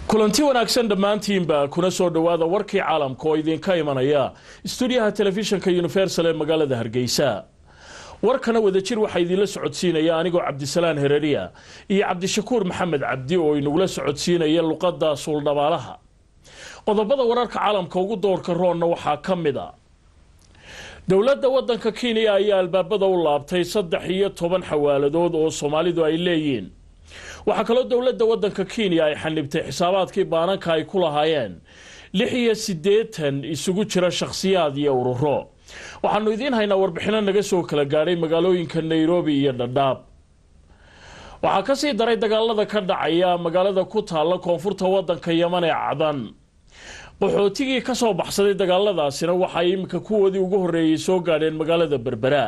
kulanti wanaagsan dhammaantiinba kuna soo dhowaada warkii caalamka oo idinka imanaya stuudiyaha telefishinka universal ee magaalada hargeysa warkana wadajir waxaa idinla socodsiinaya anigoo cabdisalaan hereriya iyo cabdishakuur maxamed cabdi oo inagula socodsiinaya luqadda suuldhabaalaha qodobada wararka caalamka ugu doorka roonna waxaa ka mid a dowladda wadanka kenya ayaa albaabada u laabtay saddex iyo toban xawaaladood oo soomaalidu ay leeyihiin waxaa kaloo dowladda wadanka kenya ay xanibtay xisaabaadkii baananka ay ku lahaayeen lix iyo siddeetan isugu jira shakhsiyaad iyo ururo waxaanu idiin haynaa warbixino naga soo kala gaadhay magaalooyinka nairobi iyo dhadhaab waxaa kasii daray dagaalada ka dhacaya magaalada ku taalla koonfurta wadanka yaman ee cadan qaxootigii kasoo baxsaday dagaaladaasina waxay iminka kuwoodii ugu horreeyey soo gaadheen magaalada berbera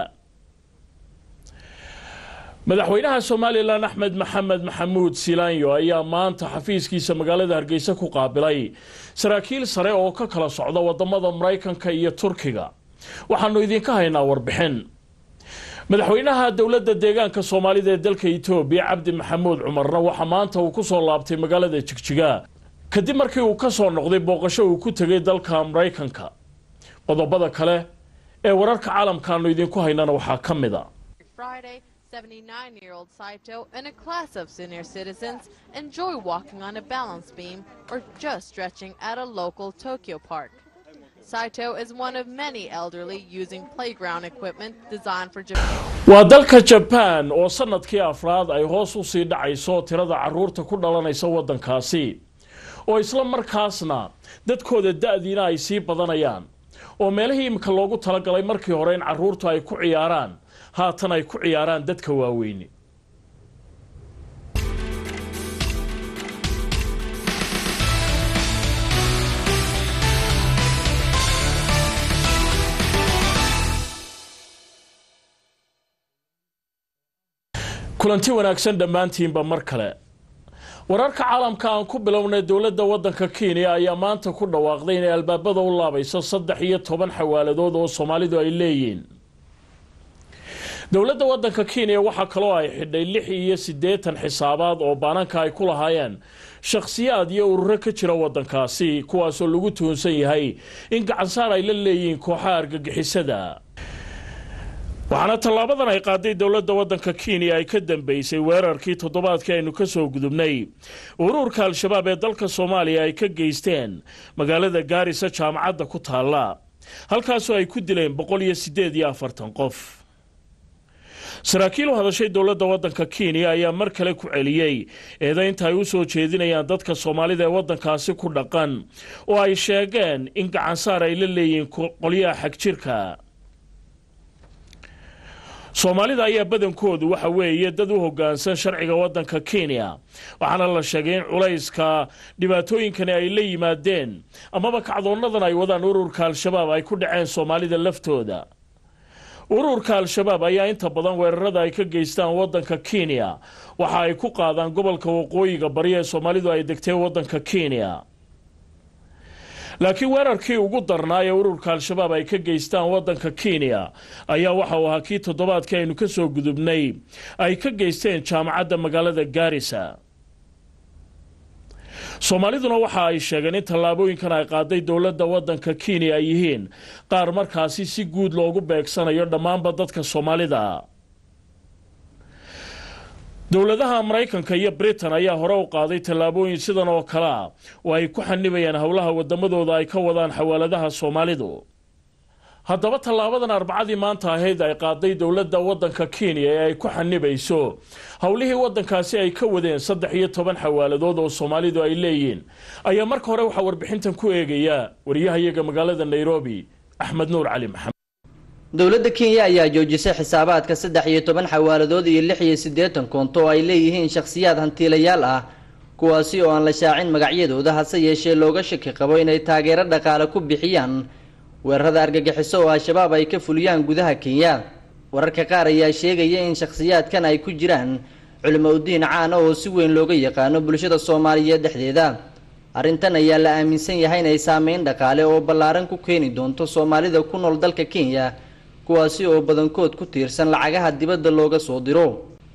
madaxweynaha somalilan axmed maxamed maxamuud silaanyo ayaa maanta xafiiskiisa magaalada hargeysa ku qaabilay saraakiil sare oo ka kala socda wadamada maraykanka iyo turkiga waxaanu idinka haynaa warbixin madaxweynaha dowladda deegaanka soomaalida ee dalka etoobiya cabdi maxamuud cumarna waxaa maanta uu kusoo laabtay magaalada jigjiga kadib markii uu ka soo noqday booqasho uu ku tegay dalka maraykanka qodobada kale ee wararka caalamkaanu idinku haynana waxaa ka mid a 79-year-old Saito and a class of senior citizens enjoy walking on a balance beam or just stretching at a local Tokyo park. Saito is one of many elderly using playground equipment designed for Japan. waa dalka jabaan oo sanadkii afraad ay hoos u sii dhacayso tirada caruurta ku dhalanaysa waddankaasi oo isla markaasna dadkooda da-diina ay sii badanayaan oo meelihii imika loogu talagalay markii hore in caruurtu ay ku ciyaaraan haatan ay ku ciyaaraan dadka waaweyni kulanti wanaagsan dhammaantiinba mar kale wararka caalamka aan ku bilownay dowladda wadanka kenya ayaa maanta ku dhawaaqday inay albaabada u laabayso saddex iyo toban xawaaladood oo soomaalidu ay leeyihiin dowladda wadanka kenya waxaa kaloo ay xidhay lix iyo siddeetan xisaabaad oo baananka ay ku lahaayeen shakhsiyaad iyo ururo ka jira wadankaasi kuwaasoo lagu tuhunsan yahay in gacansaar ay la leeyihiin kooxaha argagixisada waxaana tallaabadan ay qaaday dowladda wadanka kenya ay ka dambeysay weerarkii toddobaadkii aynu ka soo gudubnay ururka al-shabaab ee dalka soomaaliya ay ka geysteen magaalada gaarisa jaamacadda ku taalla halkaasoo ay ku dileen boqol iyo siddeed iyo afartan qof saraakiil u hadashay dowladda wadanka kenya ayaa mar kale ku celiyey eedaynta ay u soo jeedinayaan dadka soomaalida ee wadankaasi ku dhaqan oo ay sheegeen in gacansaar ay la leeyihiin qolyaha xagjirka soomaalida ayaa badankoodu waxa weeye dad u hogaansan sharciga wadanka kenya waxaana la sheegay in culayska dhibaatooyinkani ay la yimaadeen amaba kacdoonadan ay wadaan ururka al-shabaab ay ku dhaceen soomaalida laftooda ururka al-shabaab ayaa inta badan weerarada ay ka geystaan wadanka kenya waxa ay ku qaadaan gobolka waqooyiga bari ee soomaalidu ay degtay wadanka kenya laakiin weerarkii ugu darnaa ee ururka al-shabaab ay ka geystaan wadanka kenya ayaa waxa uu ahaa kii toddobaadkii aynu ka soo gudubnay ay ka geysteen jaamacadda magaalada gaarisa soomaaliduna waxa ay sheegeen in tallaabooyinkan ay qaaday dowladda wadanka kenya ay yihiin qaar markaasi si guud loogu beegsanayo dhammaanba dadka soomaalida dowladaha maraykanka iyo britain ayaa hore u qaaday tallaabooyin sidan oo kale a oo ay ku xanibayaan howlaha wadamadooda ay ka wadaan xawaaladaha soomaalidu haddaba tallaabadan arbacadii maanta ahayd ay qaaday dowladda wadanka kenya ee ay ku xanibayso howlihii wadankaasi ay ka wadeen saddex iyo toban xawaaladood oo soomaalidu ay leeyihiin ayaa marka hore waxaa warbixintan ku eegaya wariyahayaga magaalada nairobi axmed nuur cali maxamed dowladda kenya ayaa joojisay xisaabaadka saddex iyo toban xawaaladood iyo lix iyo siddeetan koonto oo ay leeyihiin shakhsiyaad hantiilayaal ah kuwaasi oo aan la shaacin magacyadooda hase yeeshee looga shaki qabo inay taageero dhaqaale ku bixiyaan weerarada argagixiso oo al-shabaab ay ka fuliyaan gudaha kenya wararka qaar ayaa sheegaya in shakhsiyaadkan ay ku jiraan culimo udiin caana oo si weyn looga yaqaano bulshada soomaaliyeed dhexdeeda arrintan ayaa la aaminsan yahay inay saameyn dhaqaale oo ballaaran ku keeni doonto soomaalida ku nool dalka kenya kuwaasi oo badankood ku tiirsan lacagaha dibadda looga soo diro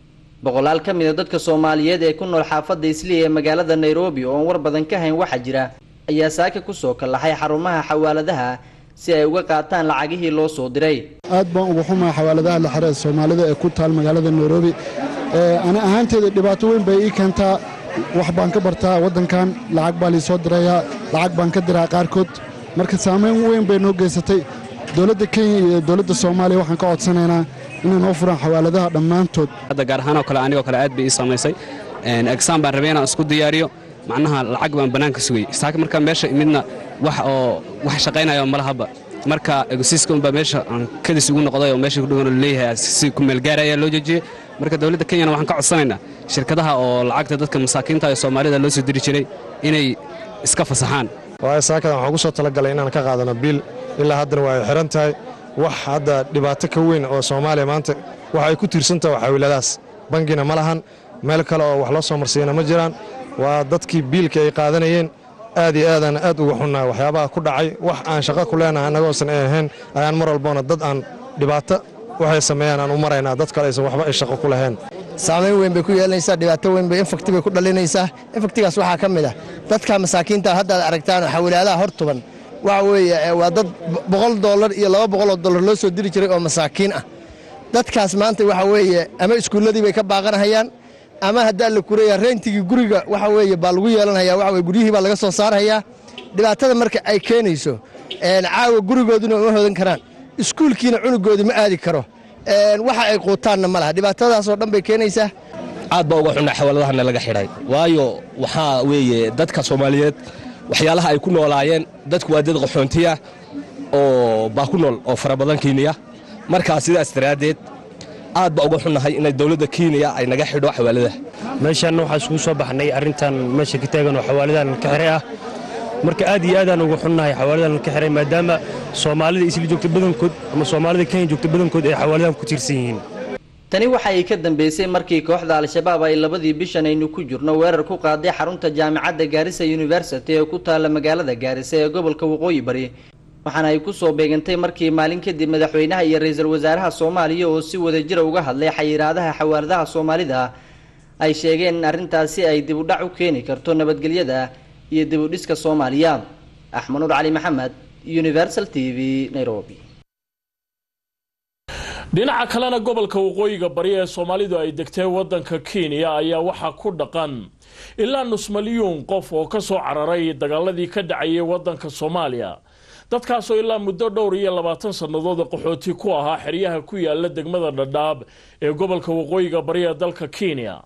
boqolaal ka mid a dadka soomaaliyeed ee ku nool xaafadda islii ee magaalada nairobi oo aan war badan ka hayn waxaa jira ayaa saaka kusoo kallaxay xarumaha xawaaladaha si ay uga qaataan lacagihii loo soo diray aad baan uga xumaa xawaaladaha la xira ee soomaalida ee ku taal magaalada nairobi ani ahaanteeda dhibaato weyn bay ii keentaa wax baan ka bartaa waddankan lacag baa liisoo dirayaa lacag baan ka diraa qaarkood marka saamayn weyn bay noo geysatay dowladda kenya iyo dowladda soomaaliya waxaan ka codsanaynaa inay noo furaan xawaaladaha dhammaantood hadda gaar ahaan oo kale anigoo kale aad bay ii saamaysay exaam baan rabay inaan isku diyaariyo macnaha lacag baan bannaanka sugay saaka markaa meesha imidna wax oo wax shaqaynayo malahaba marka egosiiska unbaa meesha aan kadis ugu noqday oo meesha kudhogan leeyahay si kumeelgaara ayaa loo joojiyey marka dowladda kenyana waxaan ka codsanaynaa shirkadaha oo lacagta dadka masaakiinta ee soomaalida loo soo diri jiray inay iska fasaxaan waayo saakadan waxaan ugu soo talagalay inaan ka qaadano biil ilaa haddana waa ay xihan tahay wax hadda dhibaato ka weyn oo soomaaliya maanta waxa ay ku tiirsantaha waxaawiiladaas bangina ma lahan meel kale oo wax loo soo marsiiyana ma jiraan waa dadkii biilka ay qaadanayeen aad iyo aadaan aad uga xunnahay waxyaabaha ku dhacay wax aan shaqo ku leenahay annagoosan ay ahayn ayaan mar walboona dad aan dhibaato waxay sameeyaan aan u maraynaa dad kale aysan waxba ay shaqo ku lahayn saamayn weyn bay ku yeelanaysaa dhibaato weyn bay infakti bay ku dhalinaysaa infaktigaas waxaa ka mid ah dadka masaakiinta haddaad aragtaan xawilaadaha hor tuban waxa weeye waa dad boqol dollar iyo laba boqoloo dollar loo soo diri jiray oo masaakiin ah dadkaas maanta waxa weeye ama iskuulladii bay ka baaqanahayaan ama haddaa la kuraya reentigii guriga waxa weeye baa lagu yeelanhayaa waxa weye guryihii baa laga soo saarhayaa dhibaatada marka ay keenayso caawa gurigooduna uma hodan karaan iskuulkiina cunugoodii ma aadi karo waxa ay quutaanna ma laha dhibaatadaasoo dhan bay keenaysaa aad baa uga xunnaa xawaaladahana laga xidhay waayo waxaa weeye dadka soomaaliyeed waxyaalaha ay ku noolaayeen dadku waa dad qaxoontiya oo baa ku nool oo fara badan kenya markaa sidaas daraaddeed aad baa uga xunnahay inay dowladda kenya ay naga xidho xawaaladaha meeshaanna waxaa isugu soo baxnay arrintan meesha ka taagan oo xawaaladan ka xiray ah marka aad iyo aadaan uga xunnahay xawaaladan ka xiray maadaama soomaalida isla joogta badankood ama soomaalida kenya joogta badankood ay xawaaladan ku tiirsan yihiin tani waxa ay ka dambeysay markii kooxda al-shabaab ay labadii bishan aynu ku jirno weerar ku qaaday xarunta jaamacadda gaarisa university ee ku taalla magaalada gaarisa ee gobolka waqooyi bari waxaana ay kusoo beegantay markii maalin kadib madaxweynaha iyo ra-iisul wasaaraha soomaaliya oo si wadajira uga hadlay xayiraadaha xawaaladaha soomaalida ay sheegeen in arrintaasi ay dib u dhac u keeni karto nabadgelyada iyo dib u dhiska soomaaliya axmed nuur cali maxamed universal t v nairobi dhinaca kalena gobolka waqooyiga bari ee soomaalidu ay degtee waddanka kenya ayaa waxaa ku dhaqan ilaa nus malyuun qof oo ka soo cararay dagaaladii ka dhacayay waddanka soomaaliya dadkaasoo ilaa muddo dhowr iyo labaatan sannadood qaxooti ku ahaa xeryaha ku yaala degmada dhadhaab ee gobolka waqooyiga bari ee dalka kenya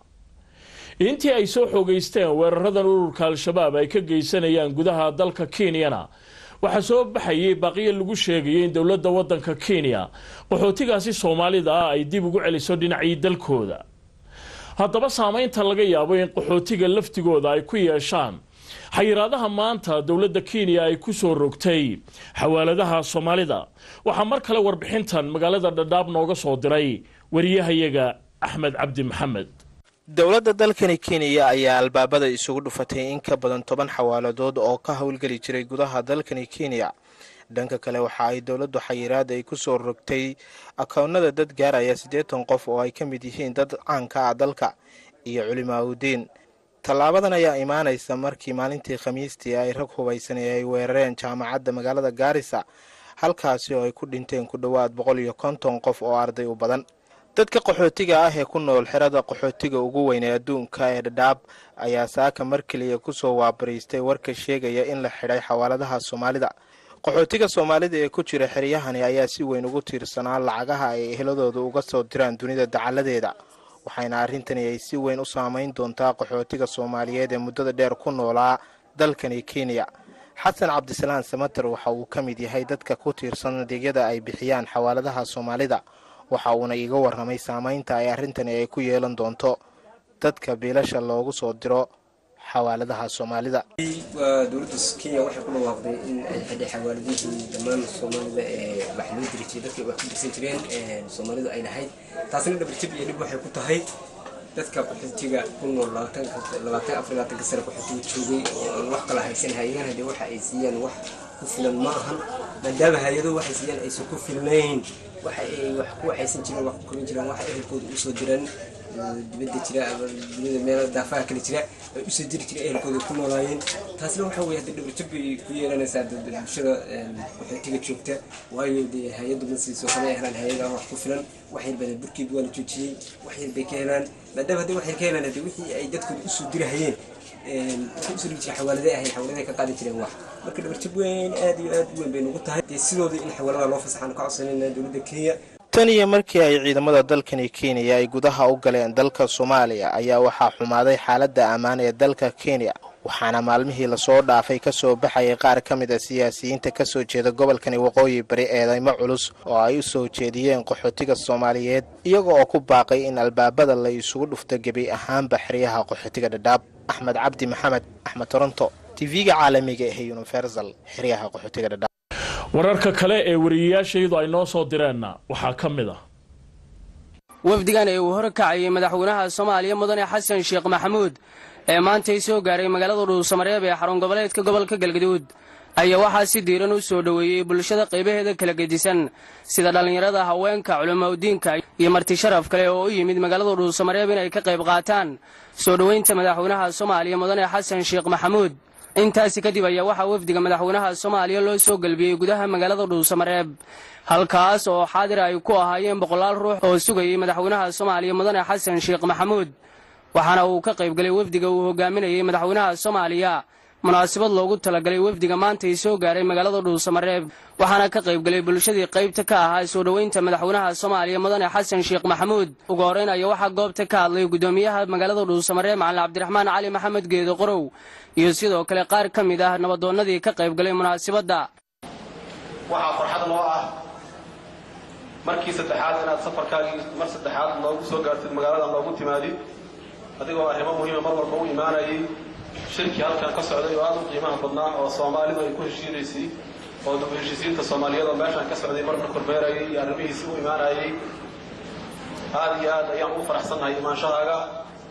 intii ay soo xoogeysteen weeraradan ururka al-shabaab ay ka geysanayaan gudaha dalka kenyana waxaa soo baxayay baaqiyo lagu sheegayay in dowladda waddanka kenya qaxootigaasi soomaalida ah ay dib ugu celiso dhinacii dalkooda haddaba saameynta laga yaabo in qaxootiga laftigooda ay ku yeeshaan xayiraadaha maanta dowladda kenya ay ku soo rogtay xawaaladaha soomaalida waxaa mar kale warbixintan magaalada dhadhaab nooga soo diray wariyahayaga axmed cabdi maxamed dowladda dalkani kenya ayaa albaabada isugu dhufatay in ka badan toban xawaaladood oo ka howlgeli jiray gudaha dalkani kenya dhanka kale waxa ay dowladdu xayiraad ay ku soo rogtay akownada dad gaaraya siddeetan qof oo ay ka mid yihiin dad caanka ah dalka iyo culimaaudiin tallaabadan ayaa imaanaysa markii maalintii khamiistii ay rag hubaysan ee ay weerareen jaamacadda magaalada gaarisa halkaasi oo ay ku dhinteen ku dhowaad boqol iyo konton qof oo arday u badan dadka qaxootiga ah ee ku nool xerada qaxootiga ugu weyn ee adduunka ee dhadhaab ayaa saaka mar keliya kusoo waabariistay warka sheegaya in la xidhay xawaaladaha soomaalida qaxootiga soomaalida ee ku jira xeryahani ayaa si weyn ugu tiirsanaa lacagaha ay eheladooda uga soo diraan dunida dacaladeeda waxayna arrintani ay si weyn u saameyn doontaa qaxootiga soomaaliyeed ee muddada dheer ku noolaa dalkani kenya xasan cabdisalaan samater waxa uu ka mid yahay dadka ku tiirsan adeegyada ay bixiyaan xawaaladaha soomaalida waxa uuna iiga warramay saameynta ay arrintani ay ku yeelan doonto dadka biilasha loogu soo diro xawaaladaha soomaalida waa dowladda kenya waxay ku dhawaaqday in ay xidhay xawaaladihii dhammaan soomaalida ee wax loo diri jiray dadka wax ku dirsan jireen soomaalidu ay lahayd taasina dhabarjab iyo dhib waxay ku tahay dadka qaxootiga ku nool labaatan afar labaatanka sane qaxootiga joogay oo aan wax kala haysan hay-adahan haddee waxa ay siiyaan wax ku filan ma ahan maadaama hay-ado waxay siiyaan aysan ku filnayn waxa ay wax ku waxaysan jireen wax ku korin jireen wax ehelkooda usoo diraan dibadda jira ama dunida meel daafaha kale jira ay usoo jiri jira ehelkooda ku noolaayeen taasna waxaa weye hadda dhabarjab bay ku yeelanaysaa bulshada waxootiga joogta waayo dee hay-addu ma siiso kama helaan hay-ada wax ku filan wax yar bada burkeed waa la joojiyey wax yar bay ka helaan maadaama hadday wax yar ka helaan hadde wixii ay dadkooda usoo dirahayeen waxay usoo dhigi jireen xawaalade ahayn xawaalade ka qaadi jireen wax marka dhabarjab weyn aad iyo aad u weyn bay nagu tahay dee sidooda in xawaalada loo fasaxaan ka codsanayna dowladda kenya tan iyo markii ay ciidamada dalkani kenya ay gudaha u galeen dalka soomaaliya ayaa waxaa xumaaday xaaladda ammaan ee dalka kenya waxaana maalmihii lasoo dhaafay ka soo baxayay qaar ka mid a siyaasiyiinta ka soo jeeda gobolkani waqooyi bari eedeymo culus oo ay u soo jeediyeen qaxootiga soomaaliyeed iyaga oo ku baaqay in albaabada la isugu dhufto gebi ahaanba xeryaha qaxootiga dhadhaab axmed cabdi maxamed axmed toronto tv-ga caalamiga ee universal xeryaha qaxootiga dhadhaab wararka kale ee wariyayaashaydu ay noo soo direenna waxaa ka mid ah wafdigan ee uu horkacayay madaxweynaha soomaaliya mudane xasan sheekh maxamuud ee maantay soo gaaray magaalada dhuusamareeb ee xarun goboleedka gobolka galgaduud ayaa waxaa si diiran u soo dhoweeyey bulshada qaybaheeda kala gedisan sida dhallinyarada haweenka culimaudiinka iyo marti sharaf kale oo u yimid magaalada dhuusamareeb inay ka qayb qaataan soo dhoweynta madaxweynaha soomaaliya mudane xasan sheekh maxamuud intaasi kadib ayaa waxaa wafdiga madaxweynaha soomaaliya loo soo gelbiyey gudaha magaalada dhuusamareeb halkaas oo xaadir ay ku ahaayeen boqolaal ruux oo sugayay madaxweynaha soomaaliya mudane xasan sheekh maxamuud waxaana uu ka qaybgalay wafdiga uu hogaaminayay madaxweynaha soomaaliya munaasabad loogu talagalay wafdiga maantay soo gaaray magaalada dhuusamareeb waxaana ka qaybgalay bulshadii qaybta ka ahaa soo dhoweynta madaxweynaha soomaaliya mudane xasan sheekh maxamuud ugu horreyn ayaa waxaa goobta ka hadlay gudoomiyaha magaalada dhuusamareeb macalin cabdiraxmaan cali maxamed geedo qorow iyo sidoo kale qaar ka mid ah nabadoonnadii ka qaybgalay munaasabadda waxaa farxad noo ah markii saddexaad inaad safarkaagii mar saddexaad noogu soo gaartid magaalada noogu timaadid adigoo arrimo muhiima mar walba u imaanayay shirkii halkan ka socday oo aad u qiimaha badnaa oo soomaalidu ay ku heshiinaysay oo dib u heshiisiinta soomaaliyeed oo meeshan ka socday marka kormeerayay iyo arrimihiisi u imaanayay aad iyo aad ayaan ugu faraxsannahay imaanshahaaga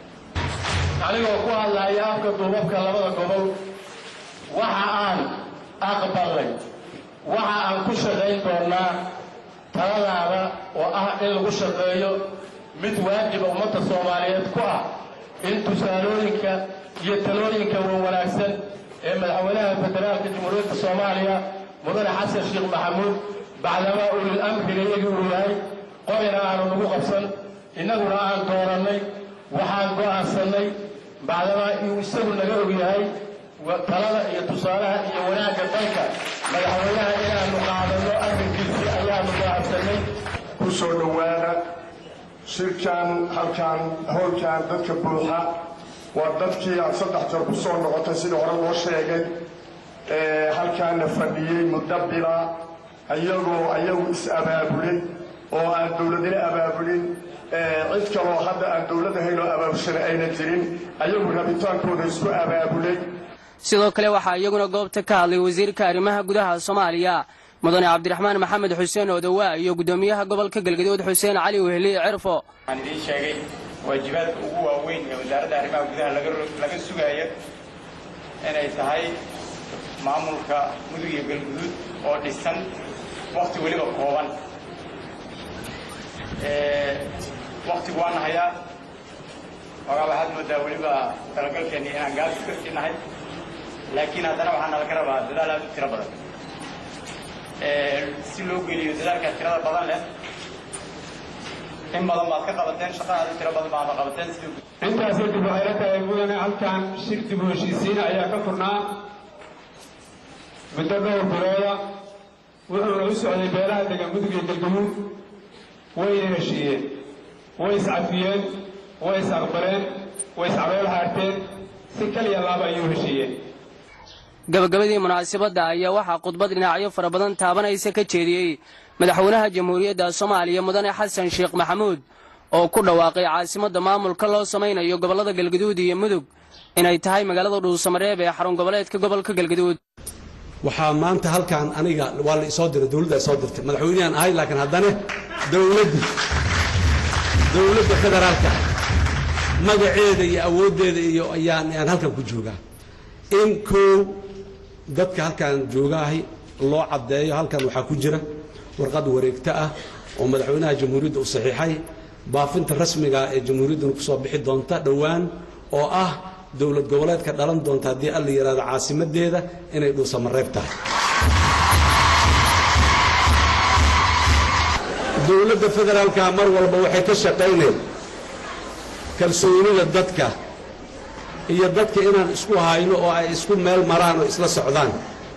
anigoo ku hadlaya afka duubabka labada gobol waxa aan aqbalay waxa aan ku shaqayn doonnaa taladaada oo ah in lagu shaqeeyo mid waajiba ummadda soomaaliyeed ku ah in tusaalooyinka iyo talooyinka wan wanaagsan ee madaxweynaha federaalka jamhuuriyadda soomaaliya mudane xasan sheekh maxamuud bacdamaa ulil amriga iyagii uu yahay qorina aanu nagu qabsan innaguna aan doorannay waxaan go'aansannay bacdamaa inuu isagu naga og yahay talada iyo tusaalaha iyo wanaagga dalka madaxweynaha inaannu qaadanno arrinkiisii ayaannu go'aansannay ku soo dhowaada shirkan halkan howlkan dadka buuxa waa dadkii aad saddex jeer ku soo noqotay sidii hore loo sheegay halkaana fadhiyey muddo bila iyagoo ayagu is-abaabulay oo aan dowladina abaabulin cid kaloo hadda aan dowlad ahayn oo abaabulshana ayna jirin ayagu rabitaankooda isku abaabulay sidoo kale waxaa iyaguna goobta ka hadlay wasiirka arrimaha gudaha soomaaliya mudane cabdiraxmaan maxamed xuseen oodowaa iyo guddoomiyaha gobolka galgaduud xuseen cali wehli cirfo waxaan idiin sheegay waajibaadka ugu waaweyn ee wasaaradda arrimaha gudaha laga sugaaya inay tahay maamulka mudug iyo galguduud oo dhisan wakhti weliba kooban wakhtigu waan hayaa ogaa waxaad moodaa weliba talagalkeenni inaan gaabis ka sii nahay laakiin haddana waxaa nalaga rabaa dadaal aad u tiro badan si loo geliyo dadaalkaa tirada badan leh in badan baad ka qabateen shaqa aad u tiro badan baad qabateen intaas kadib waxay la tahay mudane halkan shir dib u heshiisiin ayaa ka furnaa muddo dhowr bilooda wuxuuna u socday beelaha degan mudug iyo galgaduud wayna heshiiyeen way iscafiyeen way is-aqbaleen way iscalool haarteen si kaliya laaba ayuu heshiiyeen gabagabadii munaasabadda ayaa waxaa khudbad dhinacyo fara badan taabanaysa ka jeediyey madaxweynaha jamhuuriyadda soomaaliya mudane xasan sheekh maxamuud oo ku dhawaaqay caasimadda maamulka loo samaynayo gobollada galgaduud iyo mudug inay tahay magaalada dhuusamareeb ee xarun goboleedka gobolka galgaduud waxaa maanta halkan aniga waa la isoo diray dowladda ay soo dirtay madaxweynehan ahay laakiin haddana dowladdu dowladda federaalka magaceeda iyo awooddeeda iyo ayaan ayaan halkan ku joogaa in koow dadka halkan joogaahay loo caddeeyo halkan waxaa ku jira warqad wareegto ah oo madaxweynaha jamhuuriyadda u saxiixay baafinta rasmiga ee jamhuuriyadduna ku soo bixi doonta dhowaan oo ah dowlad goboleedka dhalan doonta haddii alla yidhahdo caasimadeeda inay dhuusamareeb tahay dowladda federaalka mar walba waxay ka shaqaynayd kalsoonida dadka iyo dadka inaan isku hayno oo ay isku meel maraan oo isla socdaan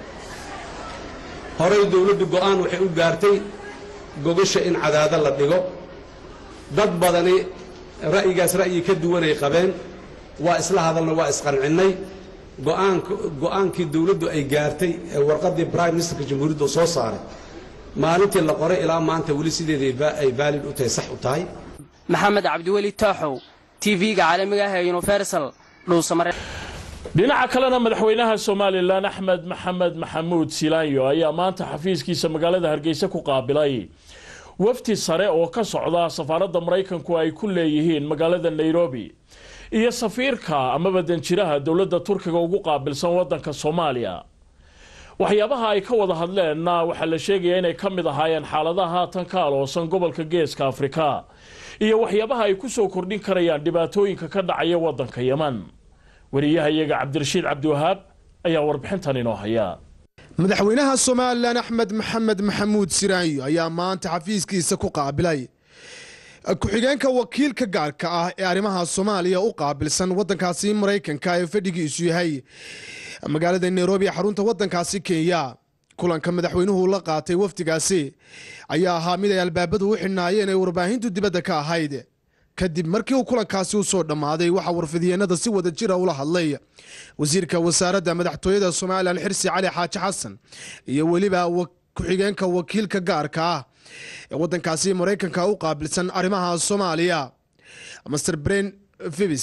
horay dowladdu go'aan waxay u gaartay gogasha in cadaado la dhigo dad badani ra'yigaas ra'yi ka duwanay qabeen waa isla hadalna waa isqancinnay go'aankii dowladdu ay gaartay ee warqaddii prime ministerka jamhuuriyadda soo saaray maalintii la qoray ilaa maanta weli sideeda ay baalid u tahay sax u tahay maxamed cabdiweli taaxow tv-ga caalamiga ah ee universal dhuusamare dhinaca kalena madaxweynaha somalilan axmed maxamed maxamuud silaanyo ayaa maanta xafiiskiisa magaalada hargeysa ku qaabilay wafdi sare oo ka socda safaaradda maraykanku ay ku leeyihiin magaalada nairobi iyo safiirka amaba danjiraha dowladda turkiga ugu qaabilsan wadanka soomaaliya waxyaabaha ay ka wada hadleenna waxaa la sheegaya inay ka mid ahaayeen xaaladaha haatan ka aloosan gobolka geeska afrika iyo waxyaabaha ay ku soo kordhin karayaan dhibaatooyinka ka dhacaya wadanka yeman wariyahayaga cabdirashiid cabdiwahaab ayaa warbixintan inoo haya madaxweynaha somalilan axmed maxamed maxamuud siraanyo ayaa maanta xafiiskiisa ku qaabilay ku-xigeenka wakiilka gaarka ah ee arrimaha soomaaliya u qaabilsan wadankaasi maraykanka ee fadhigiisu yahay magaalada nairobi ee xarunta wadankaasi kenya kulanka madaxweynuhu la qaatay wafdigaasi ayaa ahaa mid ay albaabadu u xidhnaayeen ee warbaahintu dibadda ka ahayd kadib markii uu kulankaasi u soo dhammaaday waxaa warfidyeennada si wada jira ula hadlay wasiirka wasaaradda madaxtooyada somalilan xirsi cali xaaji xasan iyo weliba ku-xigeenka wakiilka gaarka ah ee wadankaasi maraykanka u qaabilsan arrimaha soomaaliya master bren fibis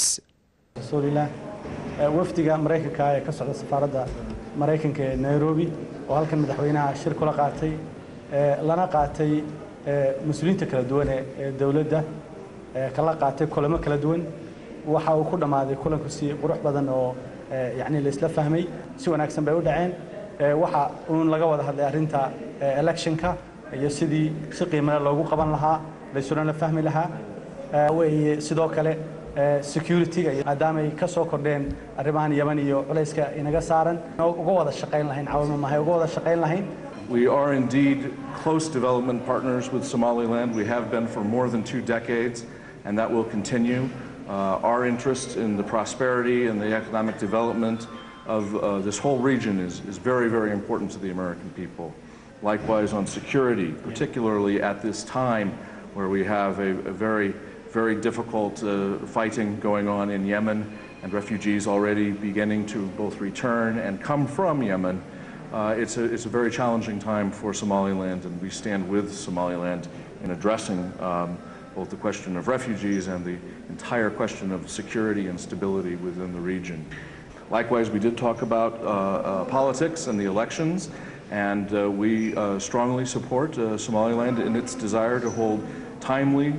wafdiga maraykanka ee ka socda safaaradda maraykanka ee nairobi oo halkan madaxweynaha shir kula qaatay lana qaatay mas-uuliyiinta kala duwan ee dowladda kala qaatay kulamo kala duwan waxa uu ku dhammaaday kulanku si qurux badan oo yacni la isla fahmay si wanaagsan bay u dhaceen waxa uun laga wada hadlay arrinta electionka iyo sidii si qiimale loogu qaban lahaa laysuna la fahmi lahaa weeye sidoo kale security-ga maadaamay ka soo kordheen arrimahan yeman iyo culayska inaga saaran uga wada shaqayn lahayn caawimo mahay uga wada shaqayn lahayn We are indeed close development partners with Somaliland. We have been for more than two decades, and that will continue. Uh, our interest in the prosperity and the economic development of uh, this whole region is, is very, very important to the American people. Likewise, on security, particularly at this time where we have a, a very, very difficult uh, fighting going on in Yemen and refugees already beginning to both return and come from Yemen. Uh, it's, a, it's a very challenging time for Somaliland, and we stand with Somaliland in addressing um, both the question of refugees and the entire question of security and stability within the region. Likewise, we did talk about uh, uh, politics and the elections, and uh, we uh, strongly support uh, Somaliland in its desire to hold timely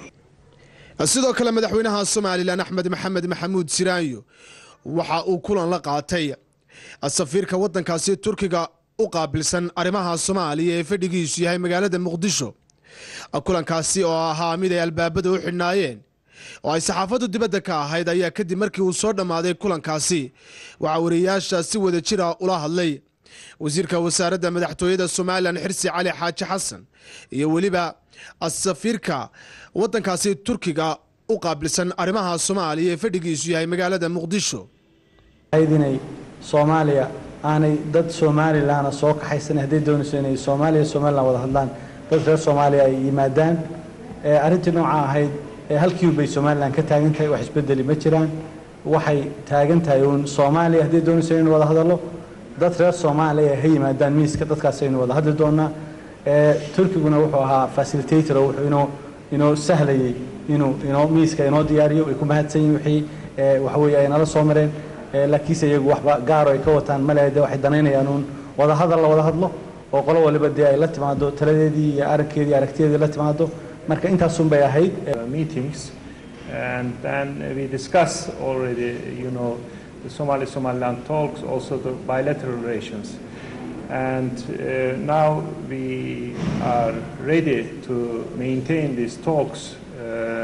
sidoo kale madaxweynaha somalilan axmed maxamed maxamuud siraanyo waxa uu kulan la qaatay safiirka wadankaasi turkiga u qaabilsan arrimaha soomaaliya ee fadhigiisu yahay magaalada muqdisho kulankaasi oo ahaa mid ay albaabada u xidhnaayeen oo ay saxaafaddu dibadda ka ahayd ayaa kadib markii uu soo dhammaaday kulankaasi waxaa wariyayaasha si wada jira ula hadlay wasiirka wasaaradda madaxtooyada somalilan xirsi cali xaaji xasan iyo weliba safiirka wadankaasi turkiga u qaabilsan arrimaha soomaaliya ee fadhigiisu yahay magaalada muqdisho inay soomaaliya aanay dad somalilanna soo kaxaysan hadday doonayso inay soomaaliya somalilan wada hadlaan dad reer soomaaliya ay yimaadaan arrintii nooca ahayd halkiibay somalilan ka taagan tahay wax isbedeli ma jiraan waxay taagan tahay uun soomaaliya hadday doonayso inaynu wada hadallo dad reer soomaaliya ha yimaadaan miiska dadkaas aynu wada hadli doonaa turkiguna wuxuu ahaa facilitator oo wuxuu inoo inoo sahlayay inuu inoo miiska inoo diyaariyo way ku mahadsan yihin wixii waxa weeye ay nala soo mareen laakiinse iyagu waxba gaaro ay ka wataan male de waxay danaynayaan uun wada hadal la wada hadlo oo qolo waliba dee ay la timaado taladeedii iyo aragkeedii aragtideedii la timaado marka intaasun bay ahayd meetings and then we discuss already you know the Somali Somaliland talks also the bilateral relations and uh, now we are ready to maintain these talks uh,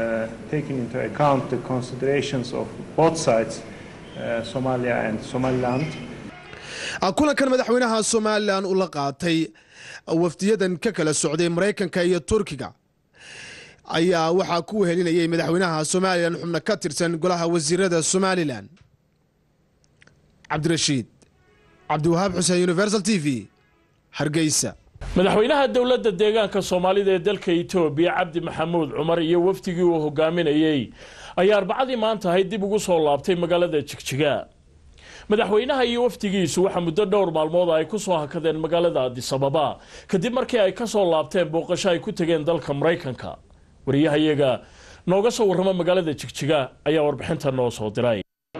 taking into account the considerations of both sides, uh, Somalia and Somaliland. kulankan madaxweynaha somalilan uu la qaatay wafdiyadan ka kala socday maraykanka iyo turkiga ayaa waxaa ku wehelinayay madaxweynaha somalilan xubno ka tirsan golaha wasiirada somalilan cabdirashiid cabdiwahaab xuseen universal t v hargeysa madaxweynaha dowladda deegaanka soomaalida ee dalka etoobiya cabdi maxamuud cumar iyo wafdigii uu hogaaminayey ayaa arbacadii maanta ahayd dib ugu soo laabtay magaalada jigjiga madaxweynaha iyo wafdigiisu waxaa muddo dhowr maalmood ay ku soo hakadeen magaalada adisababa kadib markii ay ka soo laabteen booqasho ay ku tegeen dalka maraykanka wariyahayaga nooga soo warrama magaalada jigjiga ayaa warbixinta noo soo diray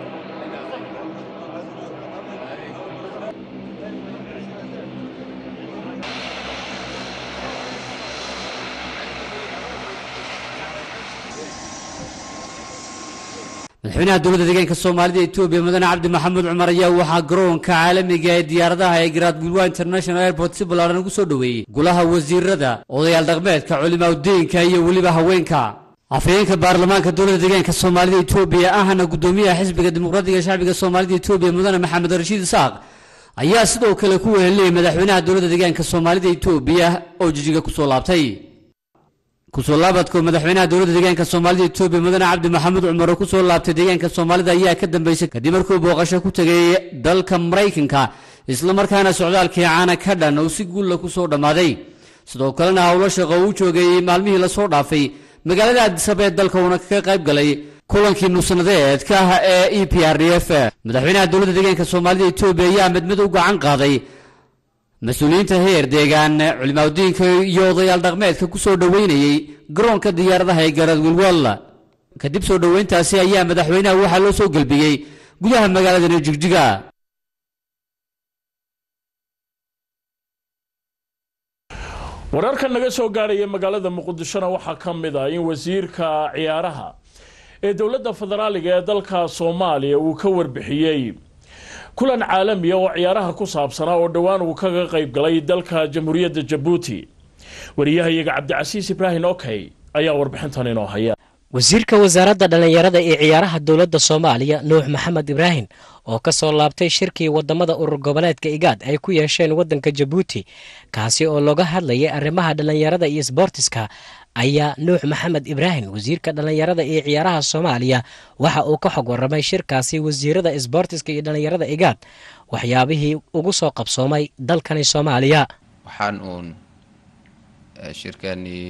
madaxweynaha dowladda deegaanka soomaalida etoobiya mudane cabdi maxamuud cumar ayaa waxaa garoonka caalamiga ee diyaaradaha ee garaadgulwa international airport si ballaaran ugu soo dhoweeyey golaha wasiirada odayaal dhaqmeedka culimaadudiinka iyo weliba haweenka afhayeenka baarlamaanka dowladda deegaanka soomaalida etoobiya ahna gudoomiyaha xisbiga dimuqraadiga shacbiga soomaalida etoobiya mudane maxamed rashiid isaaq ayaa sidoo kale ku wehelinayay madaxweynaha dowladda deegaanka soomaalida etoobiya oo jijiga kusoo laabtay kusoo laabadka madaxweynaha dowladda deegaanka soomaalida etoobiya mudane cabdi maxamuud cumar oo kusoo laabtay deegaanka soomaalida ayaa ka dambeysay kadib markuu booqasho ku tegay dalka maraykanka islamarkaana socdaalkii caana ka dhan uu si guulla kusoo dhammaaday sidoo kalena howlo shaqo uu joogay maalmihii lasoo dhaafay magaalada addisaba ee dalka uuna kaga qayb galay kulankii nusnadeedka ah ee e p r d f madaxweynaha dowladda deegaanka soomaalida etoobiya ayaa mid mid u gacan qaaday mas-uuliyiinta heer deegaan culimaadudiinka iyo odayaal dhaqmeedka ku soo dhoweynayey garoonka diyaaradaha ee garaad wilwal kadib soo dhoweyntaasi ayaa madaxweynaha waxaa loo soo gelbiyey gudaha magaaladani jigjiga wararka naga soo gaarhaya magaalada muqdishona waxaa ka mid ah in wasiirka ciyaaraha ee dowladda federaaliga ee dalka soomaaliya uu ka warbixiyey kulan caalamiya oo ciyaaraha ku saabsanaa oo dhowaan uu kaga qayb galay dalka jamhuuriyadda jabuuti wariyahayaga cabdicasiis ibraahim okey ayaa warbixintan inoo haya wasiirka wasaaradda dhallinyarada ee ciyaaraha dowladda soomaaliya nuux maxamed ibraahim oo ka soo laabtay shirkii wadamada urur goboleedka igaad ay ku yeesheen waddanka jabuuti kaasi oo looga hadlayay arrimaha dhallinyarada iyo sboortiska ayaa nuux maxamed ibraahim wasiirka dhallinyarada iyo ciyaaraha soomaaliya waxa uu ka xog waramay shirkaasi wasiirada sboortiska iyo dhallinyarada igaad waxyaabihii ugu soo qabsoomay dalkani soomaaliya waxaan uun shirkanii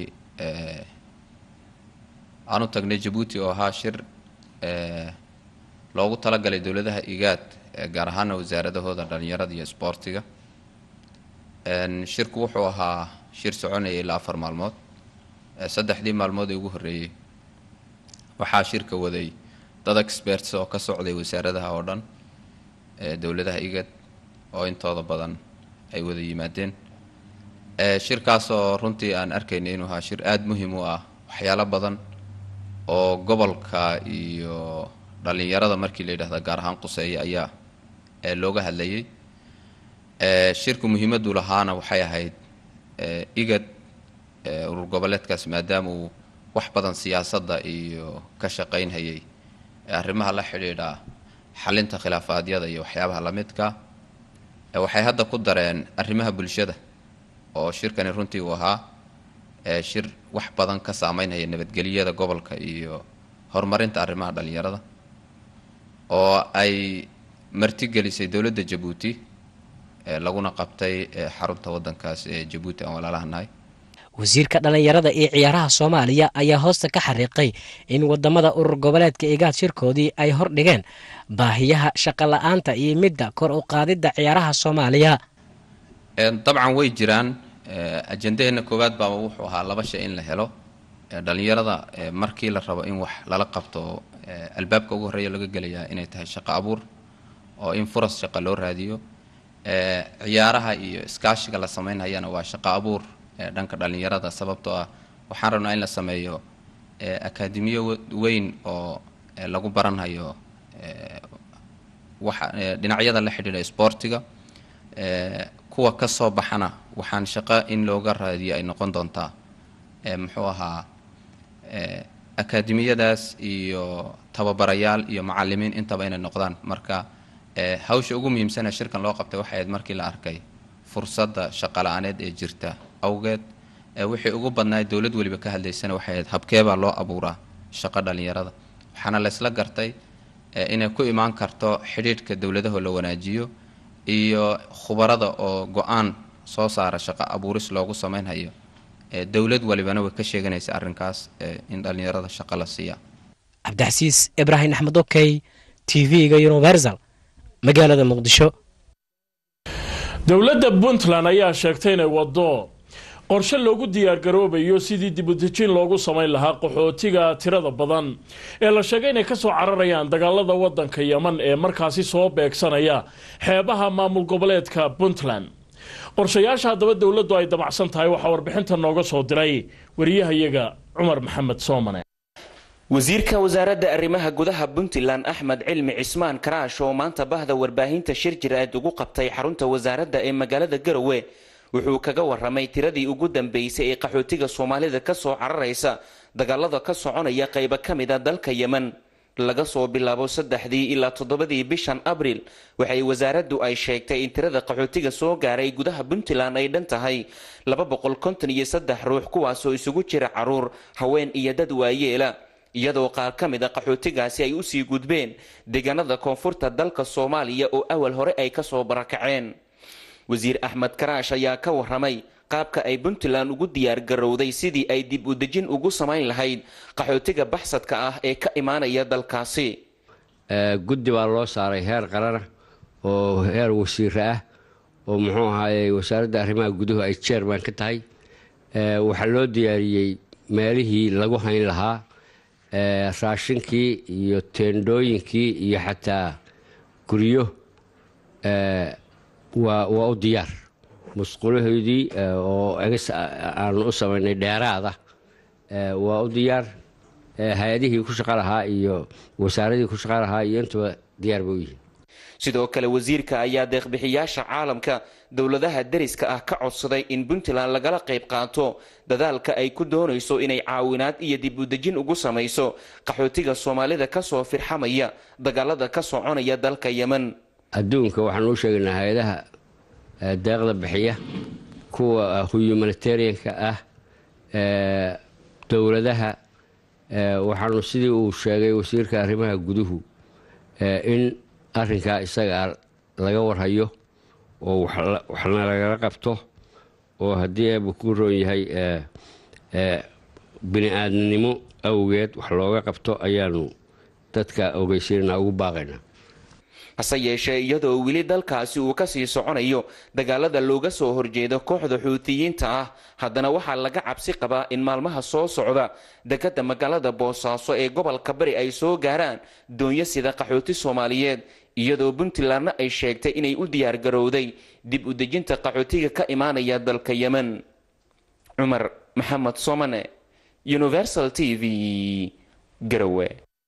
aan u tagnay jabuuti oo ahaa shir loogu talagalay dowladaha igaad gaar ahaana wasaaradahooda dhallinyarada iyo sboortiga shirku wuxuu ahaa shir soconaya ilaa afar maalmood saddexdii maalmood ee ugu horreeyey waxaa shirka waday dad experts oo ka socday wasaaradaha oo dhan ee dowladaha igad oo intooda badan ay wada yimaadeen shirkaasoo runtii aan arkayna inuu ahaa shir aada muhiim u ah waxyaalo badan oo gobolka iyo dhallinyarada markii la yidhahda gaar ahaan quseeya ayaa looga hadlayay shirku muhiimaddu lahaana waxay ahayd igad urur goboleedkaas maadaama uu wax badan siyaasadda iyo ka shaqaynhayay arrimaha la xidhiidha xalinta khilaafaadyada iyo waxyaabaha lamidka waxay hadda ku dareen arrimaha bulshada oo shirkani runtii uu ahaa shir wax badan ka saameynhaya nabadgelyada gobolka iyo horumarinta arrimaha dhallinyarada oo ay martigelisay dowladda jabuuti laguna qabtay xarunta waddankaas ee jabuuti aan walaalaha nahay wasiirka dhallinyarada iyo ciyaaraha soomaaliya ayaa hoosta ka xariiqay in wadamada urur goboleedka igaad shirkoodii ay hordhigeen baahiyaha shaqo la-aanta iyo midda kor u qaadidda ciyaaraha soomaaliya dabcan way jiraan ajendaheena koowaad baaba wuxuu ahaa laba shay in la helo dhallinyarada markii la rabo in wax lala qabto albaabka ugu horreeya laga gelayaa inay tahay shaqo abuur oo in furas shaqo loo raadiyo ciyaaraha iyo iskaashiga la sameynhayana waa shaqo abuur dhanka dhallinyarada sababtoo ah waxaan rabnaa in la sameeyo akaademiyo weyn oo lagu baranhayo waxa dhinacyada la xidhiidha sboortiga kuwa ka soo baxana waxaan shaqo in looga raadiyo ay noqon doontaa muxuu ahaa akaademiyadaas iyo tababarayaal iyo macalimiin intaba inay noqdaan marka hawsha ugu muhiimsana shirkan loo qabtay waxay ahayd markii la arkay fursadda shaqala-aaneed ee jirta awgeed wixii ugu badnaay dowlad weliba ka hadlaysana waxay ahayd habkeebaa loo abuuraa shaqo dhalinyarada waxaana laysla gartay inay ku imaan karto xidhiidhka dowladaho la wanaajiyo iyo khubarada oo go-aan soo saara shaqo abuuris loogu sameynhayo dowlad walibana way ka sheeganaysa arrinkaas in dhalinyarada shaqo la siiya cabdixasiis ibraahim axmed okey t v-ga universal magaalada muqdisho dowladda puntland ayaa sheegtay inay waddo qorshe loogu diyaargaroobayo sidii dibudejin loogu samayn lahaa qaxootiga tirada badan ee la sheegay inay kasoo cararayaan dagaalada wadanka yeman ee markaasi soo beegsanaya xeebaha maamul goboleedka puntland qorshayaasha haddaba dowladdu ay damacsan tahay waxaa warbixinta nooga soo diray wariyahayaga cumar maxamed soomane wasiirka wasaaradda arrimaha gudaha puntland axmed cilmi cismaan karaash oo maanta bahda warbaahinta shir jir-aad ugu qabtay xarunta wasaaradda ee magaalada garowe wuxuu kaga waramay tiradii ugu dambeysay ee qaxootiga soomaalida kasoo cararaysa dagaalada ka soconaya qaybo ka mid a dalka yemen laga soo bilaabo saddexdii ilaa toddobadii bishan abriil waxay wasaaraddu ay sheegtay in tirada qaxootiga soo gaaray gudaha puntland ay dhan tahay laba boqol konton iyo saddex ruux kuwaasoo isugu jira caruur haween iyo dad waayeela iyadoo qaar ka mid a qaxootigaasi ay usii gudbeen deegaanada koonfurta dalka soomaaliya oo awal hore ay kasoo barakaceen wasiir axmed karaash ayaa ka waramay qaabka ay puntland ugu diyaar garowday sidii ay dib u dejin ugu samayn lahayd qaxootiga baxsadka ah ee ka imaanaya dalkaasi guddi baa loo saaray heer qarana oo heer wasiire ah oo muxuu ahaayey wasaaradda arrimaha guduhu ay jeerman ka tahay waxaa loo diyaariyey meelihii lagu hayn lahaa raashinkii iyo teendhooyinkii iyo xataa guryo waa waa u diyaar musqulahoodii oo egas aanu u samaynay dheeraada waa u diyaar hay-adihii ku shaqo lahaa iyo wasaaradihii ku shaqo lahaa iyo intuba diyaar bay u yihiin sidoo kale wasiirka ayaa deeqbixiyaasha caalamka dowladaha deriska ah ka codsaday in puntland lagala qayb qaato dadaalka ay ku doonayso inay caawinaad iyo dib u dejin ugu samayso qaxootiga soomaalida kasoo firxamaya dagaalada ka soconaya dalka yemen adduunka waxaan u sheegaynaa hay-adaha deeqda bixiya kuwa humanitarianka ah dowladaha waxaanu sidii uu sheegay wasiirka arrimaha guduhu in arrinkaa isagaa laga warhayo oo waxna lagala qabto oo haddii eeba ku roon yahay bini aadamnimo awgeed wax looga qabto ayaanu dadka ogeysiinana ugu baaqaynaa hase yeeshee iyadoo weli dalkaasi uu kasii soconayo dagaalada looga soo horjeedo kooxda xuutiyiinta ah haddana waxaa laga cabsi qabaa in maalmaha soo socda dekadda magaalada boosaaso ee gobolka bari ay soo gaaraan doonyo sida qaxooti soomaaliyeed iyadoo puntlandna ay sheegtay inay u diyaargarowday dib u dejinta qaxootiga ka imaanaya dalka yemen cumar maxamed somane universal t v garowe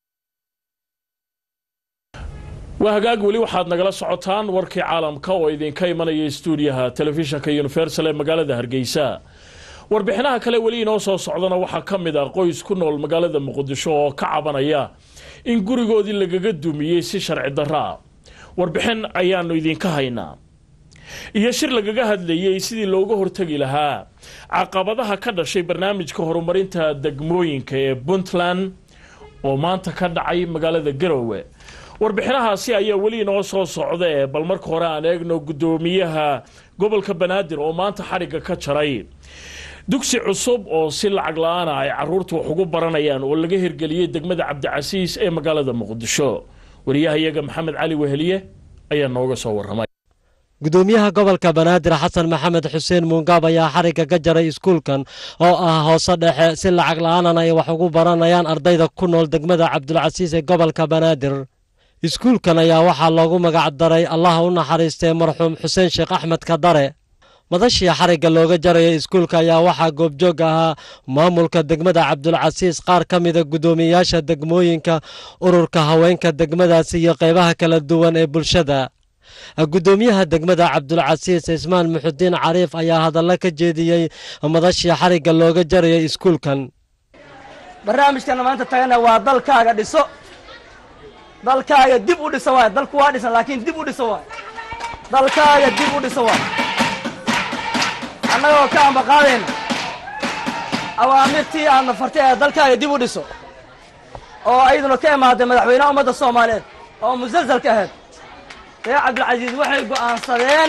waa hagaag weli waxaad nagala socotaan warkii caalamka oo idinka imanaya stuudiyaha telefishinka universal ee magaalada hargeysa warbixinaha kale weli inoo soo socdana waxaa ka mid ah qoys ku nool magaalada muqdisho oo ka cabanaya in gurigoodii lagaga dumiyey si sharci darro ah warbixin ayaanu idinka haynaa iyo shir lagaga hadlayey sidii looga hortegi lahaa caqabadaha ka dhashay barnaamijka horumarinta degmooyinka ee puntland oo maanta ka dhacay magaalada garowe warbixinahaasi ayaa weli inoo soo socda ee bal marka hore aan eegno guddoomiyaha gobolka banaadir oo maanta xadhigga ka jaray dugsi cusub oo si lacag la-aana ay caruurta wax ugu baranayaan oo laga hirgeliyey degmada cabdicasiis ee magaalada muqdisho wariyahayaga maxamed cali weheliye ayaa nooga soo waramay gudoomiyaha gobolka banaadir xasan maxamed xuseen muungaab ayaa xarigga ka jaray iskuulkan oo ah hoose dhexe si lacag la-aanan ay wax ugu baranayaan ardayda ku nool degmada cabdulcasiis ee gobolka banaadir iskuulkan ayaa waxaa loogu magac daray allaha u naxariistay marxuum xuseen sheekh axmed kadare madashii xarigga looga jaraya iskuulka ayaa waxaa goobjoog ahaa maamulka degmada cabdulcasiis qaar ka mida guddoomiyayaasha degmooyinka ururka haweenka degmadaasi iyo qaybaha kala duwan ee bulshada guddoomiyaha degmada cabdulcasiis cismaan muxudiin cariif ayaa hadallo ka jeediyey madashii xarigga looga jaraya iskuulkan barnaamijkana maanta tagana waa dalkaaga dhiso dalkaaga dib u dhiso waay dalku waa dhisan laakiin dib u dhiso waay dalkaaga dib u dhiso waay annagoo ka ambaqaadayna awaamirtii aadna fartay ee dalkaaga dib u dhiso oo ayaduna ka imaaday madaxweynaha ummadda soomaaliyeed oo musalsalka ahayd reer cabdilcasiis waxay go'aansadeen